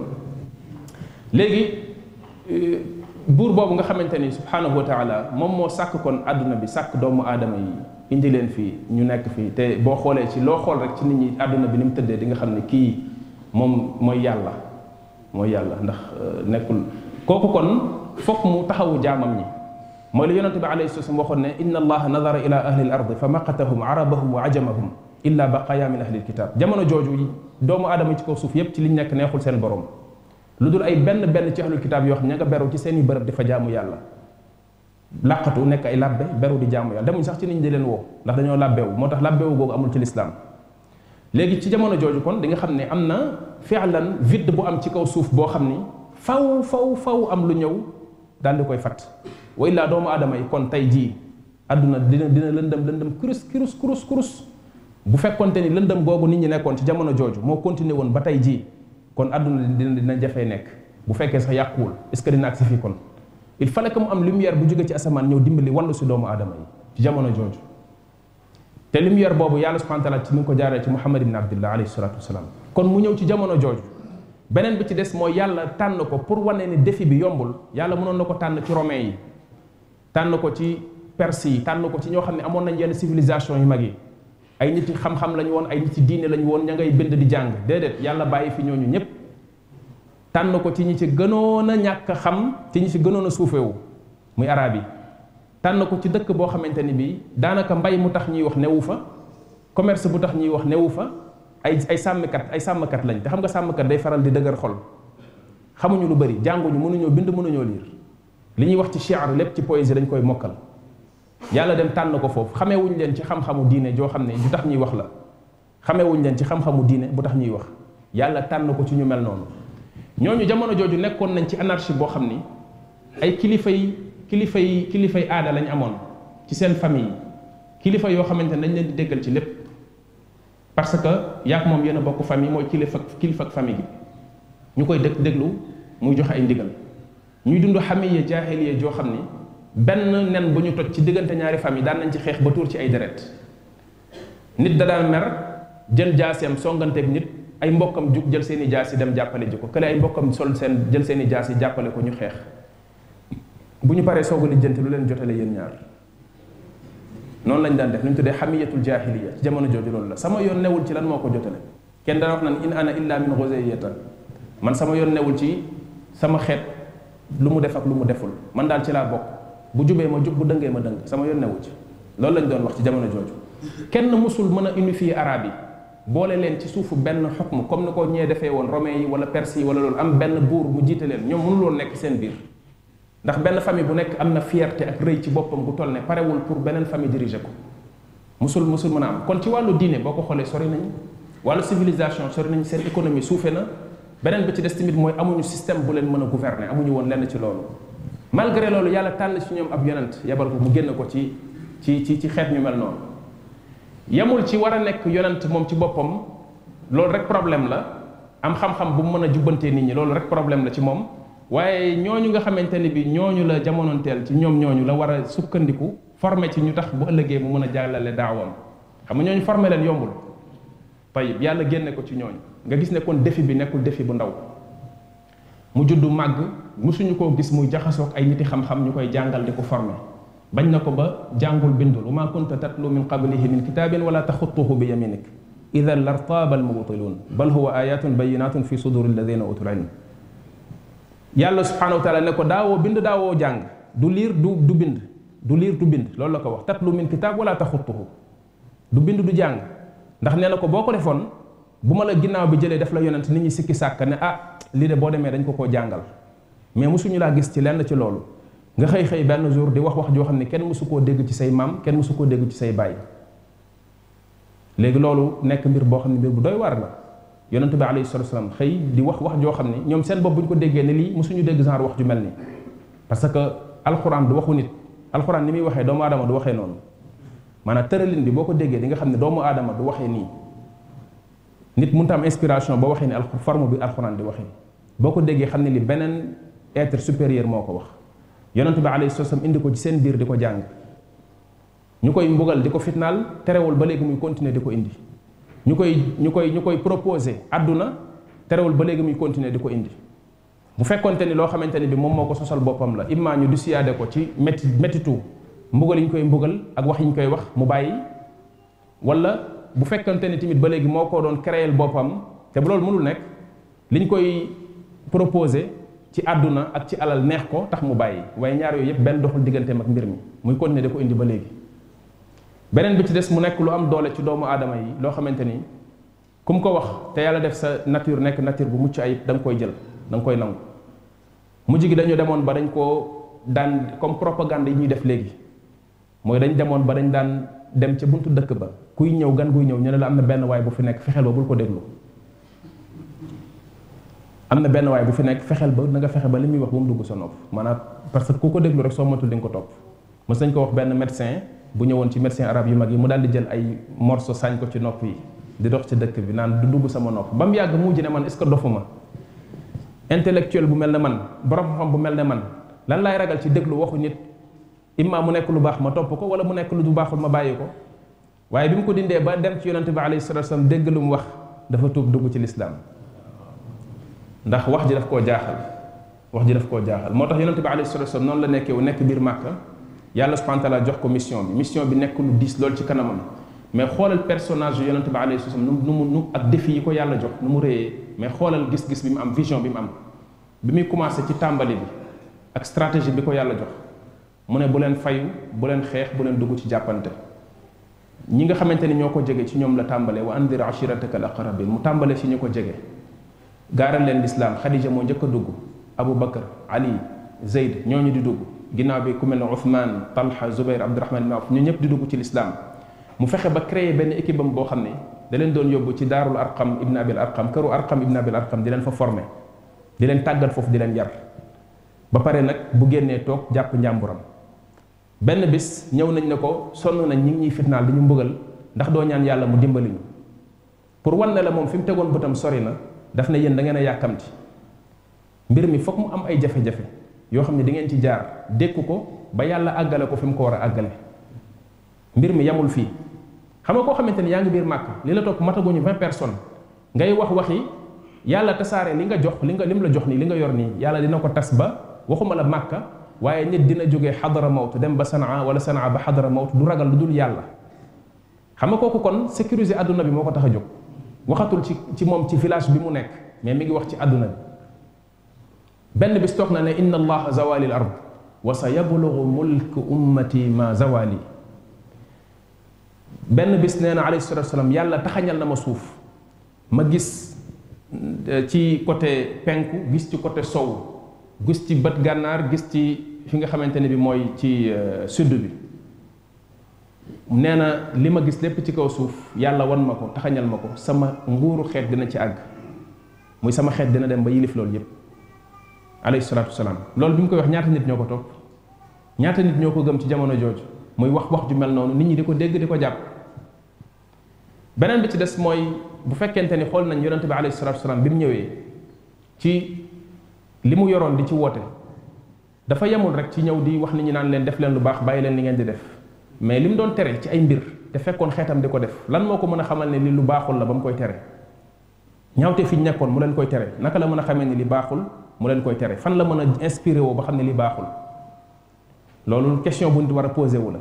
léegi buur boobu nga xamante ni subhanahu wa taala moom moo sàkk kon àdduna bi sàkk doomu aadama yi indi leen fii ñu nekk fii te boo xoolee ci loo xool rek ci nit ñi àdduna bi ni mu tëddee di nga xam ne kii moom mooy yàlla mooy yàlla ndax nekkul kooku kon fokk mu taxawu jaamam ñi mooy li yonente bi alayhi salaam waxoon ne inna allaha nadara ila ahli al ard fa maqatahum arabahum wa ajamahum illa baqaya min ahli alkitab jamono jooju doomu aadama yi ci kaw suuf yépp ci liñ nekk neexul seen borom lu dul ay benn benn ci ahlul kitaab yoo xam ña nga beru ci seen i bërëb di fa jaamu yàlla làqatu nekk ay labbe beru di jaamu yàlla demuñ sax ci nit ñi di leen woo ndax dañoo labbewu moo tax labbewu googu amul ci lislaam léegi ci jamono jooju kon di nga xam ne am na fi'lan vide bu am ci kaw suuf boo xam ni faw faw faw am lu ñëw daal di koy fat wa illaa doomu aadama yi kon tey jii àdduna dina dina lëndëm lëndëm kurus kurus kurus kurus bu fekkonte ni lëndëm googu nit ñi nekkoon ci jamono jooju moo continué woon ba tey jii kon àdduna dina dina jafee nekk bu fekkee sax yàquwul est ce que dina agsi fii kon il fallait que mu am lumière bu jóge ci asamaan ñëw dimbali wallu si doomu aadama yi ci jamono jooju te lumière boobu yàlla subhanahu wa taala ci mi ngi ko jaaree ci muhammad ibn abdillah alayhi salatu wasalaam kon mu ñëw ci jamono jooju beneen bi ci des mooy yàlla tànn ko pour wane ni défi bi yombul yàlla mënoon na ko tànn ci romain yi tànn ko ci perse yi tànn ko ci ñoo xam ne amoon nañ yenn civilisation yu mag yi ay nit yi xam-xam lañu woon ay nit yi diine lañu woon ña ngay bind di jàng déedéet yàlla bàyyi fi ñooñu ñëpp tànn ko ci ñi ci gënoon a ñàkk a xam ci ñi ci gënoon a suufewu muy arab yi tànn ko ci dëkk boo xamante ni bii daanaka mbay mu tax ñuy wax newu fa commerce bu tax ñuy wax newu fa ay ay sàmmkat ay sàmmkat lañ te xam nga sàmmkat day faral di dëgër xol xamuñu lu bëri jànguñu mënuñoo bind mënuñoo liir li ñuy wax ci shi'r lépp ci poésie dañ koy mokkal yàlla dem tànn ko foofu xamee wuñ leen ci xam-xamu diine joo xam ne du tax ñuy wax la xamee wuñ leen ci xam-xamu diine bu tax ñuy wax yàlla tànn ko ci ñu mel noonu ñooñu jamono jooju nekkoon nañ ci anarchie boo xam ni ay kilifa yi kilifa yi kilifa yi aada lañ amoon ci seen famille kilifa yoo xamante ne dañ leen di déggal ci lépp parce que yaak moom yéen a bokk famille mooy kilifa kilifa ak famille gi ñu koy dëkk déglu muy joxe ay ndigal ñuy dund xamiya jaahiliya joo xam ni benn nen bu ñu toj ci diggante ñaari famille daan nañ ci xeex ba tuur ci ay deret nit da daan mer jël jaaseem songanteeg nit ay mbokkam jug jël seeni jaasi dem jàppale ji ko kële ay mbokkam sol seen jël seeni jaasi jàppale ko ñu xeex bu ñu paree soog a lijjanti lu leen jotale yéen ñaar noonu lañ daan def li ñu tuddee xamiyatul jaahiliya ci jamono jooju loolu la sama yoon newul ci lan moo ko jotale kenn dana wax naan in ana illa min ghuzayyata man sama yoon newul ci sama xeet lu mu def ak lu mu deful man daal ci laa bokk bu jubee ma jub bu dëngee ma dëng sama yoon newu ci loolu lañ doon wax ci jamono jooju kenn musul mën a unifier arabe yi boole leen ci suufu benn xukm comme ni ko ñee defee woon romain yi wala perse yi wala loolu am benn buur mu jiite leen ñoom mënuloon nekk seen biir ndax benn famille bu nekk am na fierté ak rëy ci boppam bu toll ne parewul pour beneen famille diriger ko musul musul mën a am kon ci wàllu diine boo ko xoolee sori nañu wàllu civilisation sori nañu seen économie suufe na beneen bi ci des tamit mooy amuñu système bu leen mën a gouverner amuñu woon lenn ci loolu malgré loolu yàlla tànn ci ñoom ab yonent yebal ko mu génn ko ci ci ci ci xeet ñu mel noonu yemul ci war a nekk yonent moom ci boppam loolu rek problème la am xam-xam bu mu mën a jubbantee nit ñi loolu rek problème la ci moom waaye ñooñu nga xamante ni bi ñooñu la jamonoonteel ci ñoom ñooñu la war a sukkandiku formé ci ñu tax bu ëllëgee mu mën a jàllale daawam xam nga ñooñu formé leen yombul tayib yàlla génne ko ci ñooñu nga gis ne kon défi bi nekkul défi bu ndaw mu juddu màgg musuñu koo gis muy jaxasoog ay niti xam-xam ñu koy jàngal di ko formé bañ na ko ba jàngul bindul wa ma kunta tatlu min qablihi min kitabin wala taxutuhu bi yaminik idan lartaaba almubtilun bal huwa ayatun bayinatun fi suduri alladina utul ilm yàlla subhanahu wa taala ne ko daawoo bind daawoo jàng du liir du du bind du liir du bind loolu la ko wax tatlu min kitab wala taxutuhu du bind du jàng ndax nee na ko boo ko defoon bu ma la ginnaaw bi jëlee def la yonent nit ñi sikki sàkk ne ah lii de boo demee dañ ko koo jàngal mais mosuñu laa gis ci lenn ci loolu nga xëy xëy benn jour di wax wax joo xam ne kenn mosu koo dégg ci say maam kenn mosu koo dégg ci say baay léegi loolu nekk mbir boo xam ne mbir bu doy waar la yonent bi alayhi salatu wasalam xëy di wax wax joo xam ne ñoom seen bopp bu ñu ko déggee ne lii mosuñu dégg genre wax ju mel nii parce que alxuraan du waxu nit alxuraan ni muy waxee doomu aadama du waxee noonu maanaam tëralin bi boo ko déggee di nga xam ne doomu aadama du waxee nii nit mënut am inspiration ba waxee ni al forme bi alxuraan di waxee boo ko déggee xam ne li beneen être supérieur moo ko wax yonent bi alayhi salaam indi ko ci seen biir di ko jàng ñu koy mbugal di ko fitnaal terewul ba léegi muy continuer di ko indi ñu koy ñu koy ñu koy proposé àdduna terewul ba léegi muy continuer di ko indi bu fekkonte ni loo xamante ni bi moom moo ko sosal boppam la imma ñu du siyaade ko ci métti méttitu mbugal yi ñu koy mbugal ak wax yi ñu koy wax mu bàyyi wala bu fekkante ni tamit ba léegi moo ko doon créer boppam te bu loolu mënul nekk liñ koy proposé ci àdduna ak ci alal neex ko tax mu bàyyi waaye ñaar yooyu yëpp benn doxul digganteem ak mbir mi muy continuer da ko indi ba léegi beneen bi ci des mu nekk lu am doole ci doomu aadama yi loo xamante ni ku mu ko wax te yàlla def sa nature nekk nature bu mucc ayib da nga koy jël da nga koy nangu mujj gi dañu demoon ba dañ koo daan comme propagande yi ñuy def léegi mooy dañ demoon ba dañ daan dem ca buntu dëkk ba kuy ñëw gan guy ñëw ñu ne la am na benn waay bu fi nekk fexeel ba bul ko déglu am na benn waay bu fi nekk fexeel ba na nga fexe ba li muy wax bu mu dugg sa nopp maanaam parce que ku ko déglu rek soo matul di nga ko topp mës nañ ko wax benn médecin bu ñëwoon ci médecin arabe yu mag yi mu daal di jël ay morceau sañ ko ci nopp yi di dox ci dëkk bi naan du dugg sama nopp ba mu yàgg mujj ne man est-ce que dofuma intellectuel bu mel ne man borom xam bu mel ne man lan laay ragal ci déglu waxu nit imma mu nekk lu baax ma topp ko wala mu nekk lu du baaxul ma bàyyi ko waaye bi mu ko dindee ba dem ci yonente bi alayhi salatu wasallam dégg lu mu wax dafa tuub dugg ci lislaam ndax wax ji daf koo jaaxal wax ji daf koo jaaxal moo tax yonente bi alayhi salatu wasallam noonu la nekkee wu nekk biir màkka yàlla subhanahu wa taala jox ko mission bi mission bi nekk lu diis loolu ci kanamam mais xoolal personnage yu yonente bi alayhi salatu wasallam nu mu nu ak défi yi ko yàlla jox nu mu réyee mais xoolal gis-gis bi mu am vision bi mu am bi muy commencé ci tàmbali bi ak stratégie bi ko yàlla jox mu ne bu leen fayu bu leen xeex bu leen dugg ci jàppante ñi nga xamante ni ñoo ko jege ci ñoom la tàmbalee wa andir ashirataka al aqrabin mu tàmbalee si ñu ko jege gaaral leen lislaam xadija moo njëkk a dugg abu bakar ali zeyd ñooñu di dugg ginnaaw bi ku mel ne uthman talha zubair abdurahman ibn awf ñu ñëpp di dugg ci lislaam mu fexe ba créer benn équipe am boo xam ne da leen doon yóbbu ci daarul arqam ibn abil arqam këru arqam ibn abil arqam di leen fa former di leen tàggat foofu di leen yar ba pare nag bu génnee toog jàpp njàmburam benn bis ñëw nañ ne ko sonn nañ ñi ngi ñuy fitnaal di ñu mbugal ndax doo ñaan yàlla mu dimbali ñu pour wan ne la moom fi mu tegoon bëtam sori na daf ne yéen da ngeen a yàkkamti mbir mi foog mu am ay jafe-jafe yoo xam ne di ngeen ci jaar dékku ko ba yàlla àggale ko fi mu ko war a àggale mbir mi yamul fii xam nga koo xamante ni yaa ngi biir màkk li la topp mataguñu vingt personnes ngay wax waxi yàlla tasaare li nga jox li nga lim la jox nii li nga yor nii yàlla dina ko tas ba waxuma la màkka waaye nit dina jógee xadara mawt dem ba sanaa wala sanaa ba xadara mawt du ragal lu dul yàlla xam nga kooku kon sécuriser àdduna bi moo ko tax a jóg waxatul ci ci moom ci village bi mu nekk mais mi ngi wax ci àdduna bi benn bis toog na ne inna allaha zawali l ard wa sa yablugu mulk ummati ma zawali benn bis nee na alayhi salatu wasalaam yàlla taxañal na ma suuf ma gis ci côté penku gis ci côté sow gis ci bët gànnaar gis ci fi nga xamante ne bi mooy ci sud bi nee na li ma gis lépp ci kaw suuf yàlla wan ma ko taxañal ma ko sama nguuru xeet dina ci àgg muy sama xeet dina dem ba yilif loolu yépp alayhi salaatu wasalaam loolu bi mu koy wax ñaata nit ñoo ko topp ñaata nit ñoo ko gëm ci jamono jooju muy wax wax ju mel noonu nit ñi di ko dégg di ko jàpp beneen bi ci des mooy bu fekkente ni xool nañ yonente bi alayhi salaatu wasalaam bi mu ñëwee ci li mu yoroon di ci woote dafa yemul rek ci ñëw di wax nit ñi naan leen def leen lu baax bàyyi leen li ngeen di def mais li mu doon tere ci ay mbir te fekkoon xeetam di ko def lan moo ko mën a xamal ne li lu baaxul la ba mu koy tere ñaawte fi ñu nekkoon mu leen koy tere naka la mën a xamee ne li baaxul mu leen koy tere fan la mën a inspiré woo ba xam ne li baaxul loolu question bu nit war a posé wu la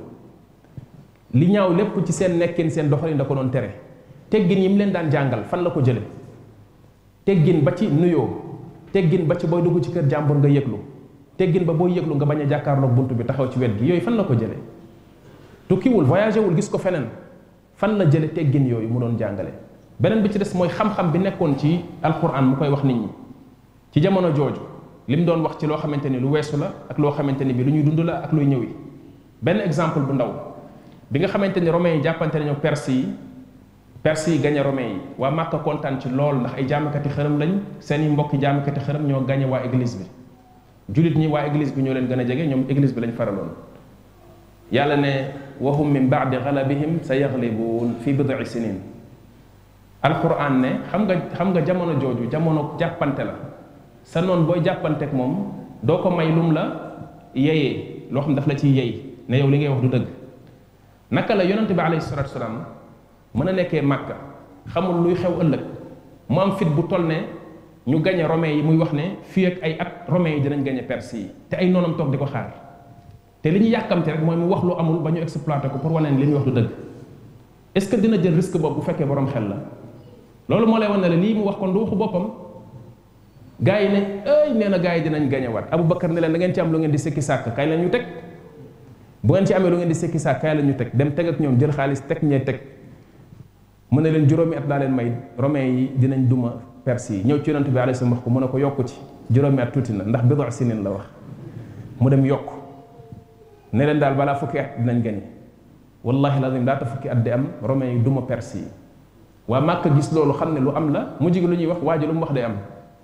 li ñaaw lépp ci seen nekkin seen doxalin da ko doon tere teggin yi mu leen daan jàngal fan la ko jële teggin ba ci nuyoo teggin ba ci booy dugg ci kër jàmbur nga yëglu teggin ba booy yëglu nga bañ a jàkkaarloog bunt bi taxaw ci wet gi yooyu fan la ko jële tukkiwul voyagé wul gis ko feneen fan la jële teggin yooyu mu doon jàngale beneen bi ci des mooy xam-xam bi nekkoon ci alquran mu koy wax nit ñi ci jamono jooju li mu doon wax ci loo xamante ni lu weesu la ak loo xamante ni bi lu ñuy dund la ak luy ñëwi benn exemple bu ndaw bi nga xamante ni romains yi jàppante nañu perse yi perse yi gañe romains yi waa Màkka kontaan ci lool ndax ay jaamakati xërëm lañ seeni mbokki jaamakati xërëm ñoo gañe waa église bi julit ñi waa église bi ñoo leen gën a jege ñoom église bi lañ faraloon yàlla ne wahum min baadi galabihim sa yaglibuun fi bid'i sinin alquran ne xam nga xam nga jamono jooju jamono jàppante la sa noon booy jàppanteek moom doo ko may lum la yeyee loo xam daf la ciy yey ne yow li ngay wax du dëgg naka la yonente bi alayhi salatu wasalaam mën a nekkee màkka xamul luy xew ëllëg mu am fit bu toll ne ñu gañe romains yi muy wax ne fii ak ay at romains yi dinañ gañe perse yi te ay noonam toog di ko xaar te li ñu yàkkamte rek mooy mu wax lu amul ba ñu exploité ko pour wane ne li muy wax du dëgg est-ce que dina jël risque boobu bu fekkee borom xel la loolu moo lay wan ne la lii mu wax kon du waxu boppam gaa yi ne ay nee na gaa yi dinañ gañewaat Aboubacar ne leen da ngeen ci am lu ngeen di sekki sàkk kay la ñu teg bu ngeen ci amee lu ngeen di sekki sàkk kay la ñu teg dem teg ak ñoom jël xaalis teg ñee teg mu ne leen juróomi at laa leen may romains yi dinañ duma perse yi ñëw ci yonent bi alayhi salaam wax ko mu ne ko yokku ci juróomi at tuuti na ndax bidu sinin la wax mu dem yokk ne leen daal balaa fukki at dinañ gañe wallahi lazim daata fukki at di am romains yi duma perse yi waa Màkka gis loolu xam ne lu am la mujj gi lu ñuy wax waa ji lu mu wax day am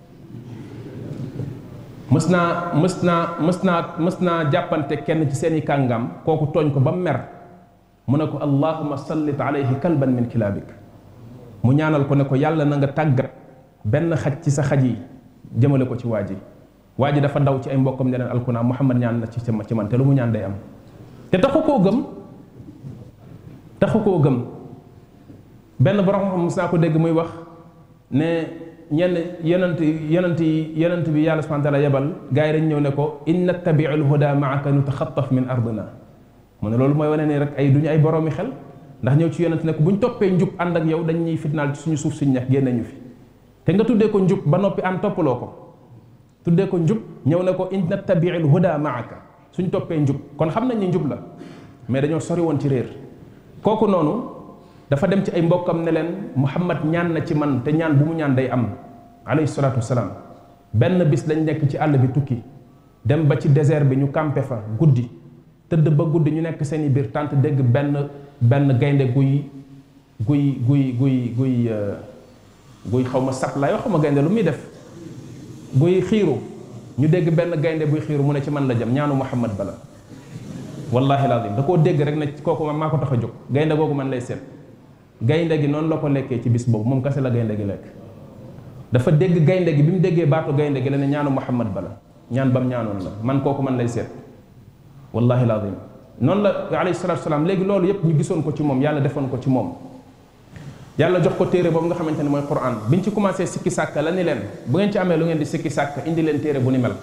mës naa mës naa mës naa mës naa jàppante kenn ci seeni kàngam kooku tooñ ko ba mu mer mu ne ko allahuma sallit alayhi kalban min kilaabik mu ñaanal ko ne ko yàlla na nga tàggat benn xaj ci sa xaj yi jëmale ko ci waa ji waa ji dafa daw ci ay mbokkam ne leen alkunaa muhammad ñaan na ci ci man te lu mu ñaan day am te taxu koo gëm taxu koo gëm benn borom xam mos naa ko dégg muy wax ne ñenn yonent yonent yi yonent bi yàlla subhanahu wa taala yebal gars yi dañ ñëw ne ko in nattabiu lhuda maaka nutaxataf min ardina mu ne loolu mooy wane ne rek ay duñu ay boroomi xel ndax ñëw ci yonent ne ko bu ñu toppee njub ànd ak yow dañ ñuy fitnaal ci suñu suuf suñu ñax génne ñu fi te nga tuddee ko njub ba noppi ànd toppaloo ko tuddee ko njub ñëw ne ko in nattabiu lhuda maaka suñ toppee njub kon xam nañ ni njub la mais dañoo sori woon ci réer kooku noonu dafa dem ci ay mbokkam ne leen muhammad ñaan na ci man te ñaan bu mu ñaan day am alayhi salaatu wasalaam benn bis lañ nekk ci àll bi tukki dem ba ci désert bi ñu campé fa guddi tëdd ba guddi ñu nekk seeni biir tànt dégg benn benn gaynde guy guy guy guy guy guy xaw ma sap laay wax xaw ma gaynde lu muy def guy xiiru ñu dégg benn gaynde buy xiiru mu ne ci man la jëm ñaanu muhammad bala wallahi lazim da koo dégg rek ne kooku man maa ko tax a jóg gaynde googu man lay seet gaynde gi noonu la ko lekkee ci bis boobu moom kese la gaynde gi lekk dafa dégg gaynde gi bi mu déggee baatu gaynde gi la ne ñaanu muhammad bala ñaan bam ñaanoon la man kooku man lay seet wallahi lazim noonu la alayhi salatu salaam léegi loolu yépp ñu gisoon ko ci moom yàlla defoon ko ci moom yàlla jox ko téere boobu nga xamante ne mooy quran biñ ci commencé sikki sàkk la ni leen bu ngeen ci amee lu ngeen di sikki sàkk indi leen téere bu ni mel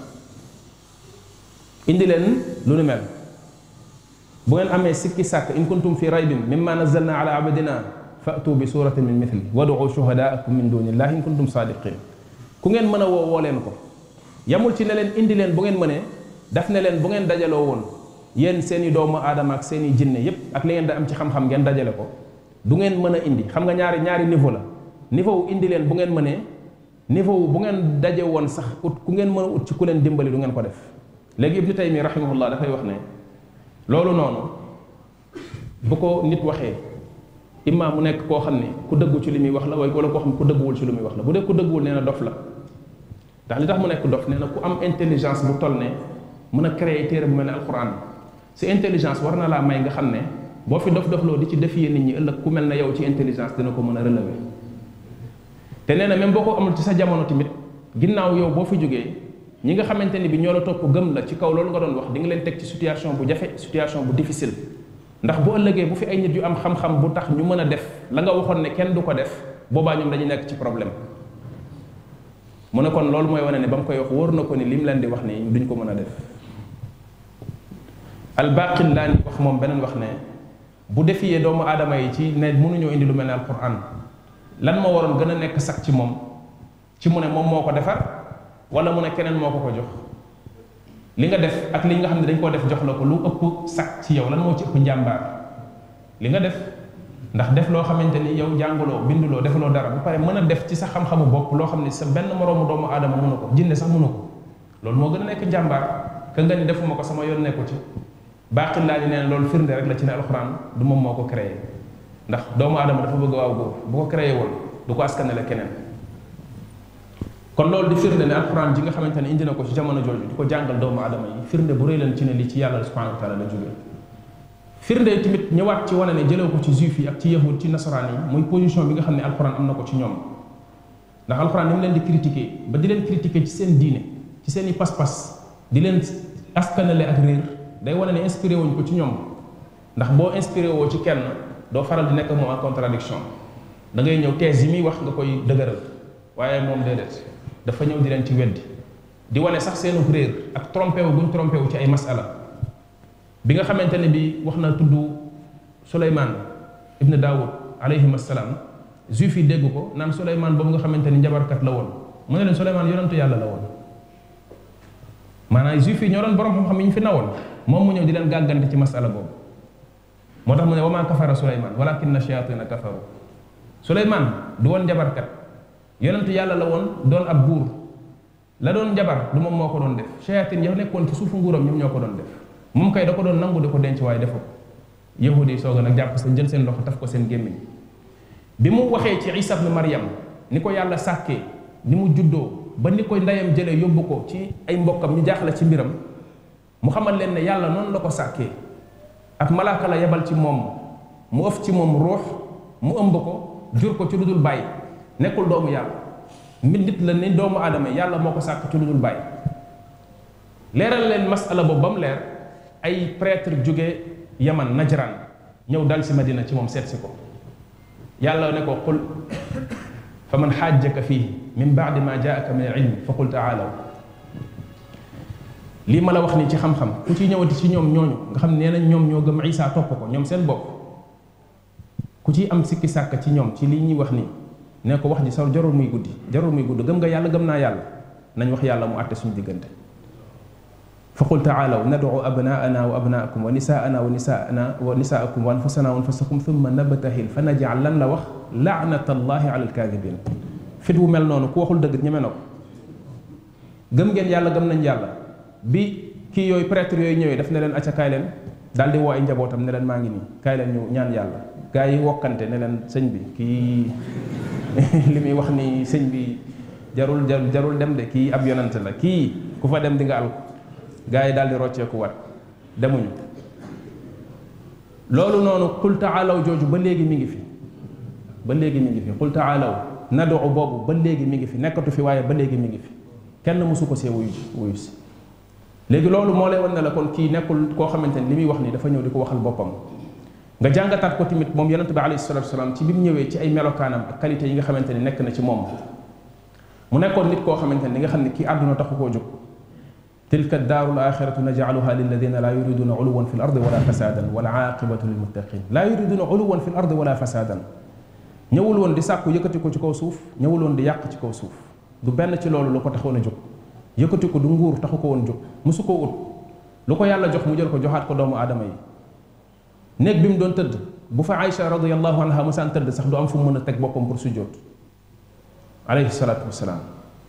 indi leen lu ni mel bu ngeen amee sikki sàkk in kuntum fi raybin mimma nazzalna ala abdina fatu bi suratin min mithli wad'u shuhadaakum min dunillahi in kuntum sadiqin ku ngeen mën a woo woo leen ko yamul ci ne leen indi leen bu ngeen mënee daf ne leen bu ngeen dajaloo woon yéen seeni doomu aadama ak seeni jinne yépp ak li ngeen da am ci xam-xam ngeen dajale ko du ngeen mën a indi xam nga ñaari ñaari niveau la niveau wu indi leen bu ngeen mënee niveau wu bu ngeen daje woon sax ut ku ngeen mën a ut ci ku leen dimbali du ngeen ko def léegi ibnu taymi rahimahullah dafay wax ne loolu noonu bu ko nit waxee imma mu nekk koo xam ne ku dëggu ci li muy wax la waaye wala koo xam ne ku dëgguwul ci li muy wax la bu dee ku dëgguwul nee na dof la ndax li tax mu nekk dof nee na ku am intelligence bu toll ne mën a créer téere bu mel ne alquran si intelligence war na laa may nga xam ne boo fi dof dofloo di ci défier nit ñi ëllëg ku mel ne yow ci intelligence dina ko mën a relever te nee na même boo ko amul ci sa jamono tamit ginnaaw yow boo fi jógee ñi nga xamante ni bi ñoo la topp gëm la ci kaw loolu nga doon wax di nga leen teg ci situation bu jafe situation bu difficile ndax bu ëllëgee bu fi ay nit yu am xam-xam bu tax ñu mën a def la nga waxoon ne kenn du ko def boobaa ñoom dañu nekk ci problème mu ne kon loolu mooy wane ne ba mu koy wax wóor na ko ni lim leen di wax ni duñ ko mën a def albaqillaani wax moom beneen wax ne bu defiyee doomu aadama yi ci ne mënuñoo indi lu mel ne alquran lan moo waroon gën a nekk sax ci moom ci mu ne moom moo ko defar wala mu ne keneen moo ko ko jox li nga def ak li nga xam ne dañ koo def jox la ko lu ëpp sax ci yow lan moo ci ëpp njàmbaar li nga def ndax def loo xamante ni yow jànguloo binduloo defuloo dara bu pare mën a def ci sa xam-xamu bopp loo xam ne sa benn moroomu doomu aadama mënu ko jinne sax mënu ko loolu moo gën a nekk njàmbaar ka nga ni defuma ko sama yoon nekku ci baaxil laa ni neen loolu firnde rek la ci ne alxuraan du moom moo ko créé ndax doomu aadama dafa bëgg waaw góor bu ko créé woon du ko askanale keneen kon loolu di firnde ne alxuraan ji nga xamante ne indi na ko ci jamono jooju di ko jàngal doomu aadama yi firnde bu rëy leen ci ne li ci yàlla subhanahu wa taala la jógee firnde tamit ñëwaat ci wane ne jëlew ko ci juif yi ak ci yahud ci nasaraan yi muy position bi nga xam ne alxuraan am na ko ci ñoom ndax alxuraan ni mu leen di critiquer ba di leen critiquer ci seen diine ci seen i pas-pas di leen askanale ak réer day wane ne inspiré wuñ ko ci ñoom ndax boo inspiré woo ci kenn doo faral di nekk moom en contradiction da ngay ñëw thèse yi muy wax nga koy dëgëral waaye moom déedéet dafa ñëw di leen ci weddi di wane sax seenu réer ak trompé wu guñ trompé wu ci ay masala bi nga xamante ne bi wax na tudd Suleymaan ibn Daawud alayhim assalaam juif yi dégg ko naan Suleymaan boobu nga xamante ni njabarkat la woon mu ne leen Suleymaan yonentu yàlla la woon maanaam juif yi ñoo doon borom xam-xam yi ñu fi nawoon moom mu ñëw di leen gàggante ci masala boobu moo tax mu ne wa maa kafara Suleymaan walakinna shayatina kafaru Suleymaan du woon njabarkat yonentu yàlla la woon doon ab buur la doon njabar du moom moo ko doon def shayatin ya nekkoon ci suufu nguuram ñoom ñoo ko doon def moom kay da ko doon nangu di ko denc waaye defu ko yahudi yi soog a nag jàpp seen jël seen loxo taf ko seen gémmiñ bi mu waxee ci isa ibn maryam ni ko yàlla sàkkee ni mu juddoo ba ni ko ndeyam jëlee yóbbu ko ci ay mbokkam ñu jaaxle ci mbiram mu xamal leen ne yàlla noonu la ko sàkkee ak malaaka la yebal ci moom mu ëf ci moom ruux mu ëmb ko jur ko ci lu dul bàyyi nekkul doomu yàlla mbir nit la ni doomu aadama yàlla moo ko sàkk ci lu dul bàyyi leeral leen masala boobu ba mu leer ay prêtre jóge yaman najran ñëw dal si madina ci moom seet si ko yàlla ne ko qul fa man xaajaka fii min baadi ma jaaka min al ilmi fa qul taalaw lii ma la wax nii ci xam-xam ku ci ñëwati ci ñoom ñooñu nga xam ne nee nañ ñoom ñoo gëm isa topp ko ñoom seen bopp ku ci am sikki sàkk ci ñoom ci lii ñuy wax nii ne ko wax ji sax jarul muy guddi jarul muy gudd gëm nga yàlla gëm naa yàlla nañ wax yàlla mu àtte suñu diggante فقل تعالوا ندعو أبناءنا وأبناءكم ونساءنا ونساءنا ونساءكم وأنفسنا وأنفسكم ثم نبتهل فنجعل لن la wax لعنة الله على الكاذبين fit wu mel noonu ku waxul dëgg ñeme na ko gëm ngeen yàlla gëm nañ yàlla bi kii yooyu prêtre yooyu ñëwee daf ne leen acca kaay leen daal di woo ay njabootam ne leen maa ngi nii kaay leen ñu ñaan yàlla gaa yi wokkante ne leen sëñ bi kii li muy wax ni sëñ bi jarul jarul dem de kii ab yonante la kii ku fa dem di nga al gaa yi daal di rocceeku wat demuñu loolu noonu qul taalaw jooju ba léegi mi ngi fi ba léegi mi ngi fi qul taalaw nadu boobu ba léegi mi ngi fi nekkatu fi waaye ba léegi mi ngi fi kenn mësu ko see wuyu wuyu si léegi loolu moo lay wan ne la kon kii nekkul koo xamante ni li muy wax ni dafa ñëw di ko waxal boppam nga jàngataat ko tamit moom yonente bi alayhi salatu wasalaam ci bi mu ñëwee ci ay melokaanam ak qualité yi nga xamante ni nekk na ci moom mu nekkoon nit koo xamante ni li nga xam ne kii àdduna taxu koo jóg tilka daaru alaxiratu najcaluha lilladina laa yuriduna uluwan fi l ardi wala fasadan wal aaqibatu lilmuttaqin laa yuriduna uluwan fi l ardi wala fasadan ñëwul woon di sàkku yëkkati ko ci kaw suuf ñëwul woon di yàq ci kaw suuf du benn ci loolu lu ko taxoon a jóg yëkkati ko du nguur taxu ko woon jóg musu koo ut lu ko yàlla jox mu jël ko joxaat ko doomu aadama yi néeg bi mu doon tëdd bu fa Aïcha radiallahu anha masaan tëdd sax du am fu mu mën a teg boppam pour sujjóot alayhi salaatu wasalaam